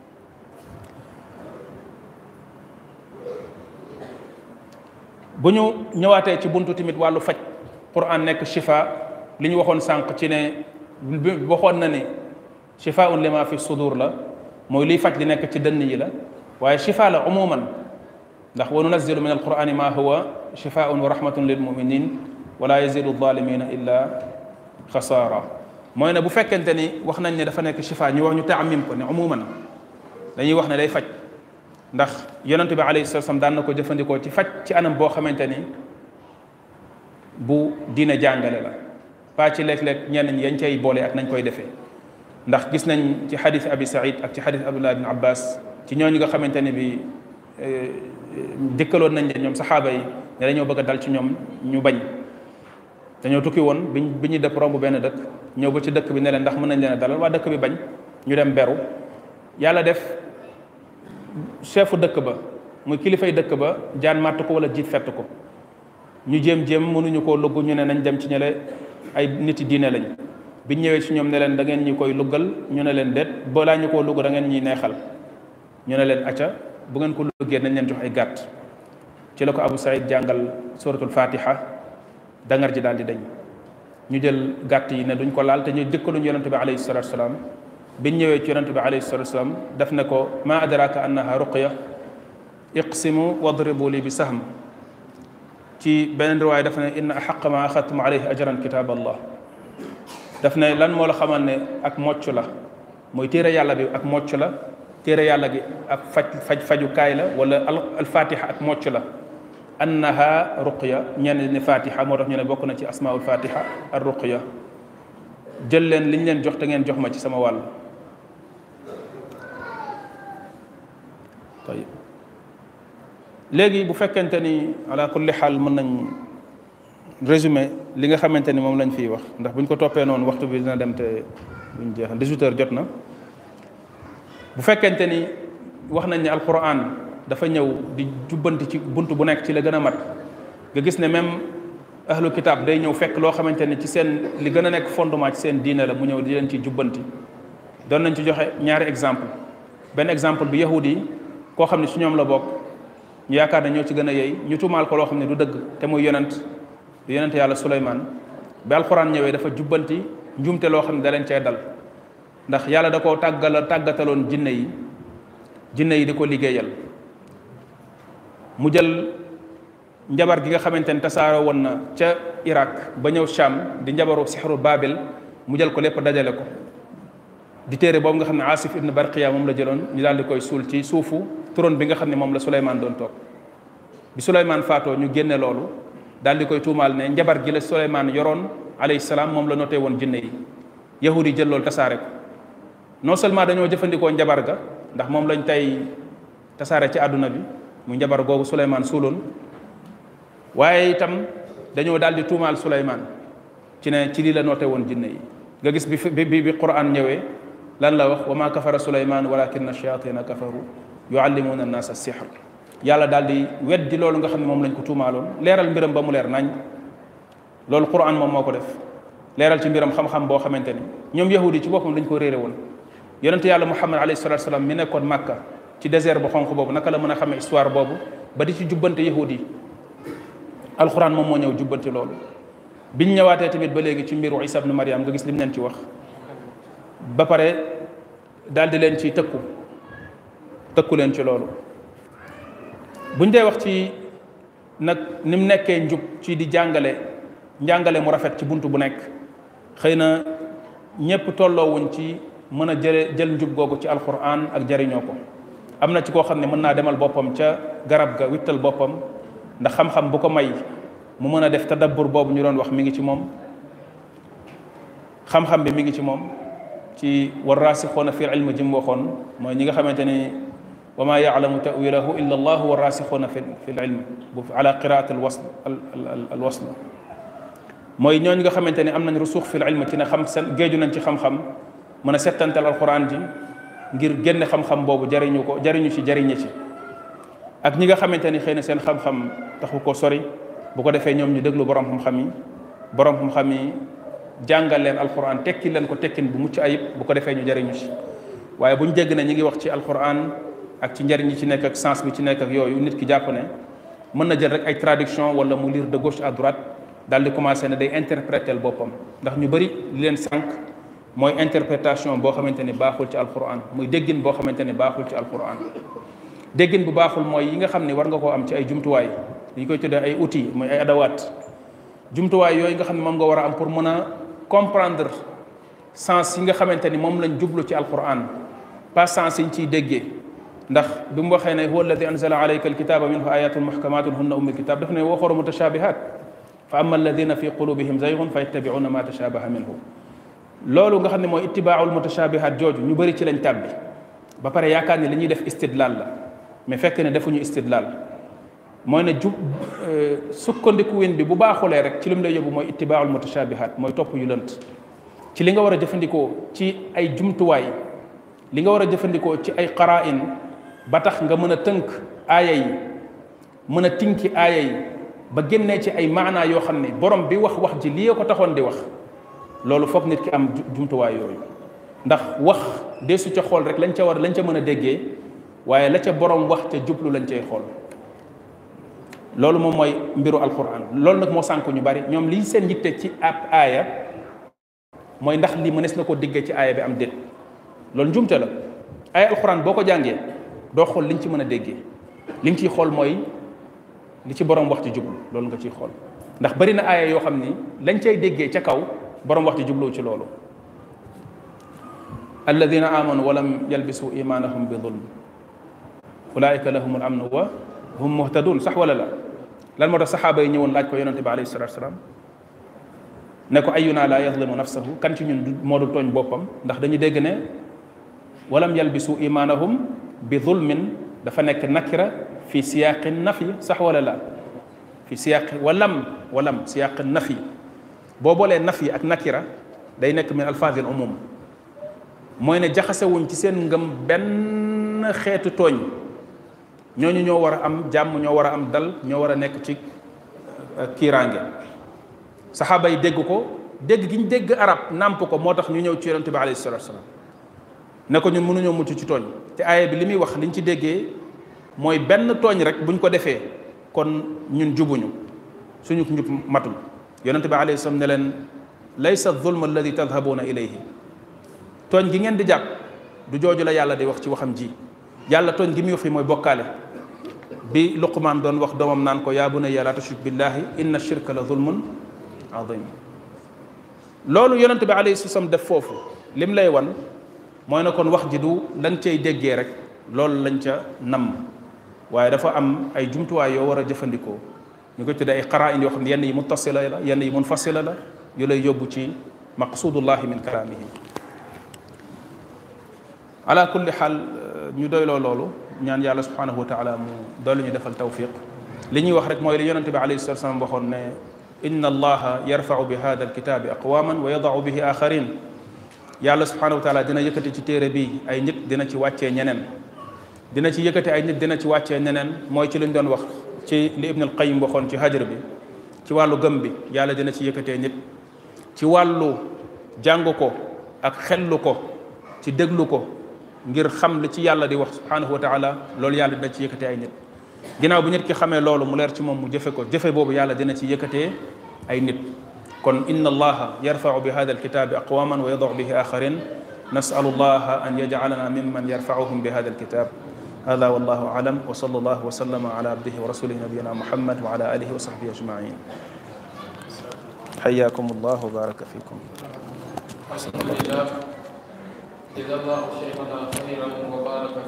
bu ñu ñëwaatee ci buntu tamit wàllu faj quran nekk shifa li ñu waxoon sànq ci ne waxoon na ne shifaun lima fi sudur la mooy liy faj li nekk ci dënn yi la waaye shifa la umuman ndax wa nunazilu min alqurani ma huwa shifaun wa rahmatun lil muminin wala yazidu zalimina illa xasaara mooy ne bu fekkente ni wax nañ ne dafa nekk shifa ñu wax ñu taamim ko ne umuman dañuy wax ne day faj ndax yonente bi alayhi salaam daan na ko jëfandikoo ci faj ci anam boo xamante ni bu diine jàngale la pas ci léeg-léeg ñenn ñi yañ cay boole ak nañ koy defee ndax gis nañ ci xadis abi saïd ak ci xadis abdullah ibn abbas ci ñooñu nga xamante ne bi dikkaloon nañ leen ñoom saxaaba yi ne dañoo bëgg a dal ci ñoom ñu bañ dañoo tukki woon biñ bi ñuy dëpp romb benn dëkk ñëw ba ci dëkk bi ne leen ndax mën nañ leen a dalal waa dëkk bi bañ ñu dem beru yàlla def chefu dëkk ba muy kilifay dëkk ba jaan màtt ko wala jiit fett ko ñu jéem jéem mënuñu koo lugg ñu ne nañ dem ci ñële ay niti diine lañ biñ ñëwee ci ñoom ne leen da ngeen ñu koy luggal ñu ne leen déet balaa ñu koo lugg da ngeen ñuy neexal ñu ne leen acca bu ngeen ko luggee nañ leen jox ay gàtt ci la ko Abu Saïd jàngal suratul fatiha dangar ji daal di dañ ñu jël gàtt yi ne duñ ko laal te ñu dëkkaluñ yonente bi alayhi salatu salaam biñ ñëwee ci yonente bi alayhi salatu salaam def ne ko ma adraka annaha ruqya iqsimu wadribu li bi sahm ci beneen riwaay daf ne inna axaq ma axadtum alayhi ajran kitab allah daf ne lan moo la xamal ne ak mocc la mooy téere yàlla bi ak mocc la téere yàlla gi ak faj faj fajukaay la wala alfatiha ak mocc la annaha ruqya ñenn ni fatiha moo tax ñu ne bokk na ci asmaul fatiha ar ruqya jël leen liñ leen jox te ngeen jox ma ci sama wàll tayib léegi bu fekkente ni ala kulli xaal mën nañ résumé li nga xamante ni moom lañ fiy wax ndax buñ ko toppee noonu waxtu bi dina dem te buñ jeexal 18 heures jot na bu fekkente ni wax nañ ne alquran dafa ñëw di jubbanti ci bunt bu nekk ci la gën a mat nga gis ne même ahlu kitab day ñëw fekk loo xamante ni ci seen li gën a nekk fondement ci seen diine la mu ñëw di leen ci jubbanti doon nañ ci joxe ñaari exemple benn exemple bi yahudi yi koo xam ne su ñoom la bokk ñu yaakaar ne ñoo ci gën a yey ñu tuumaal ko loo xam ne du dëgg te muy yonent du yonent yàlla Suleymaan bi alxuraan ñëwee dafa jubbanti njumte loo xam ne da leen cee dal ndax yàlla da koo tàggal tàggataloon jinne yi jinne yi di ko liggéeyal mu jël njabar gi nga xamante ne tasaaro woon na ca Irak ba ñëw Sham di njabaru sixru Babil mu jël ko lépp dajale ko di téere boobu nga xam ne Asif ibn Barqiya moom la jëloon ñu daal di koy suul ci suufu trône bi nga xam ne moom la Souleymane doon toog bi Souleymane faatoo ñu génne loolu daal di koy tuumaal ne njabar gi la Souleymane yoroon alayhi salaam moom la noté woon jinne yi yahudi yi jël loolu tasaare ko non seulement dañoo jëfandikoo njabar ga ndax moom lañ tey tasaare ci àdduna bi mu njabar googu Souleymane suuloon waaye itam dañoo daal di tuumaal Souleymane ci ne ci lii la noté woon jinne yi nga gis bi bi bi Qur'an ñëwee lan la wax wa ma kafara Souleymane walakinna shayatina kafaru yuallimuna annaas as-sihr yàlla daal di weddi loolu nga xam ne moom lañ ko tuumaaloon leeral mbiram ba mu leer nañ loolu Qur'an moom moo ko def leeral ci mbiram xam-xam boo xamante ni ñoom yahudi ci boppam dañ ko réere woon yonente yàlla Muhammad alayhi salatu salaam mi nekkoon Makka ci désert bu xonq boobu naka la mën a xamee histoire boobu ba di ci jubbante yahudi yi alquran moom moo ñëw jubbante loolu biñ ñëwaatee tamit ba léegi ci mbiru Isa ibn Maryam nga gis lim leen ci wax ba pare daal di leen ci tëkku tëkku leen ci loolu buñ dee wax ci nag ni mu nekkee njub ci di jàngale njàngale mu rafet ci bunt bu nekk xëy na ñépp tolloowuñ ci mën a jële jël njub googu ci alquran ak jariñoo ko am na ci koo xam ne mën naa demal boppam ca garab ga wittal boppam ndax xam-xam bu ko may mu mën a def tadabbur boobu ñu doon wax mi ngi ci moom xam-xam bi mi ngi ci moom ci war raasixoona fi ilmi ji mu waxoon mooy ñi nga xamante ni wa ma yaalamu tawilahu illa allahu wa raasixoona fi fi ilm bu ala qiraat al wasl al wasl mooy ñooñu nga xamante ne am nañ rusuux fil ilm ci ne xam seen géeju nañ ci xam-xam mën a settantal alquran ji ngir génne xam-xam boobu jariñu ko jariñu ci jariñe ci ak ñi nga xamante ni xëy na seen xam-xam taxu ko sori bu ko defee ñoom ñu déglu borom xam-xam yi borom xam-xam yi jàngal leen alquran tekki leen ko tekkin bu mucc ayib bu ko defee ñu jariñu ci waaye bu ñu dégg ne ñi ngi wax ci alquran ak ci njariñ yi ci nekk ak sens bi ci nekk ak yooyu nit ki jàpp ne mën na jël rek ay traduction wala mu lire de gauche à droite daal di commencé ne day interpréter boppam ndax ñu bëri li leen sànq mooy interprétation boo xamante ni baaxul ci alquran muy déggin boo xamante ni baaxul ci alquran déggin bu baaxul mooy yi nga xam ne war nga koo am ci ay jumtuwaay yi koy tuddee ay outils muy ay adawaat jumtuwaay yooyu nga xam ne moom nga war a am pour mën a comprendre sens yi nga xamante ni moom lañ jublu ci alquran pas sens yi ñu ciy déggee ndax bi mu waxee ne huwa alladi anzala alayka alkitaba minhu ayatun muhkamatun hunna ummu alkitab daf ne waxoru mutashabihat fa ama alladina fi qulubihim zaygun fa yattabiuna ma tashabaha minhu loolu nga xam ne mooy ittibaaul mutashabihat jooju ñu bëri ci lañ tàbbi ba pare yaakaar ne li ñuy def istidlal la mais fekk ne defuñu istidlal mooy ne jub sukkandiku win bi bu baaxulee rek ci li mu lay yóbbu mooy ittibaaul mutashabihat mooy topp yu lënt ci li nga war a jëfandikoo ci ay jumtuwaay li nga war a jëfandikoo ci ay qara'in ba tax nga mën a tënk aaya yi mën a tinki aaya yi ba génnee ci ay maanaa yoo xam ne borom bi wax wax ji lii ko taxoon di wax loolu foog nit ki am jumtuwaay yooyu ndax wax deesu ca xool rek lañ ca war lañ ca mën a déggee waaye la ca borom wax ca jublu lañ cay xool loolu moom mooy mbiru alquran loolu nag moo sànk ñu bari ñoom liy seen yitte ci ab aaya mooy ndax lii mënees na ko diggee ci aaya bi am déet loolu njumte la aaya alquran boo ko jàngee doo xool liñ ci mën a déggee li nga ciy xool mooy li ci borom wax ci jublu loolu nga ciy xool ndax bari na aaya yoo xam ni lañ cay déggee ca kaw borom wax ci jublu ci loolu alladina amanu walam yalbisu imanahum bi zulm ulaika lahum al amnu wa hum muhtadun sax wala la lan moo tax saxaaba yi ñëwoon laaj ko yonente bi alayhi salatu wasalaam ne ko ayuna la yazlimu nafsahu kan ci ñun moo dul tooñ boppam ndax dañu dégg ne walam yalbisu imanahum bi zulmin dafa nekk nakira fi siyaqi nafi sax wala la fi siyaqi walam walam siyaqi nafi boo boolee nafi ak nakira day nekk min alfazil umum mooy ne jaxasewuñ ci seen ngëm benn xeetu tooñ ñooñu ñoo war a am jàmm ñoo war a am dal ñoo war a nekk ci kiiraange saxaaba yi dégg ko dégg gi ñu dégg arab nàmp ko moo tax ñu ñëw ci yonente bi alayhi salatu wasalaam ne ko ñun mënuñoo mucc ci tooñ te aaya bi li muy wax liñ ci déggee mooy benn tooñ rek buñ ko defee kon ñun jubuñu suñu njub matul yonente bi alayhi salaam ne leen laysa zulm alladi tadhabuna ilayhi tooñ gi ngeen di jàpp du jooju la yàlla di wax ci waxam ji yàlla tooñ gi muy wax fi mooy bokkaale bi luqmaan doon wax doomam naan ko yaa bunayya laa tushrik billahi inna shirka la zulmun azim loolu yonente bi alayhi salaam def foofu lim lay wan mooy na kon wax ji du lañ cay déggee rek loolu lañ ca namm waaye dafa am ay jumtuwaay yoo war a jëfandikoo ñu koy tuddee ay qara'in yoo xam ne yenn yi muttasila la yenn yi munfasila la yu lay yóbbu ci maqsudullahi min kalaamihi ala kulli xaal ñu doyloo loolu ñaan yàlla subhanahu wa taala mu doolu ñu defal tawfiq li ñuy wax rek mooy li yonente bi alayhi salatu wasalam waxoon ne inna allaha yarfau bi hada alkitabi aqwaman wa yadau bihi axarin yàlla subhanahu wa taala dina yëkkati ci téere bi ay nit dina ci wàccee ñeneen dina ci yëkkati ay nit dina ci wàccee ñeneen mooy ci liñ doon wax ci li ibn al qayim waxoon ci hajr bi ci wàllu gëm bi yàlla dina ci yëkkatee nit ci wàllu jàng ko ak xellu ko ci déglu ko ngir xam li ci yàlla di wax subhanahu wa taala loolu yàlla dina ci yëkkatee ay nit ginnaaw bu nit ki xamee loolu mu leer ci moom mu jëfe ko jëfe boobu yàlla dina ci yëkkatee ay nit kon inna allaha yarfau bi hada alkitabi aqwaman wa yadau bihi axarin nasalu allaha an yajcalana mimman yarfauhum bi hada alkitab هذا والله أعلم وصلى الله وسلم على عبده ورسوله نبينا محمد وعلى آله وصحبه أجمعين حياكم الله وبارك فيكم الحمد لله جزا الله شيخنا خيرا وبارك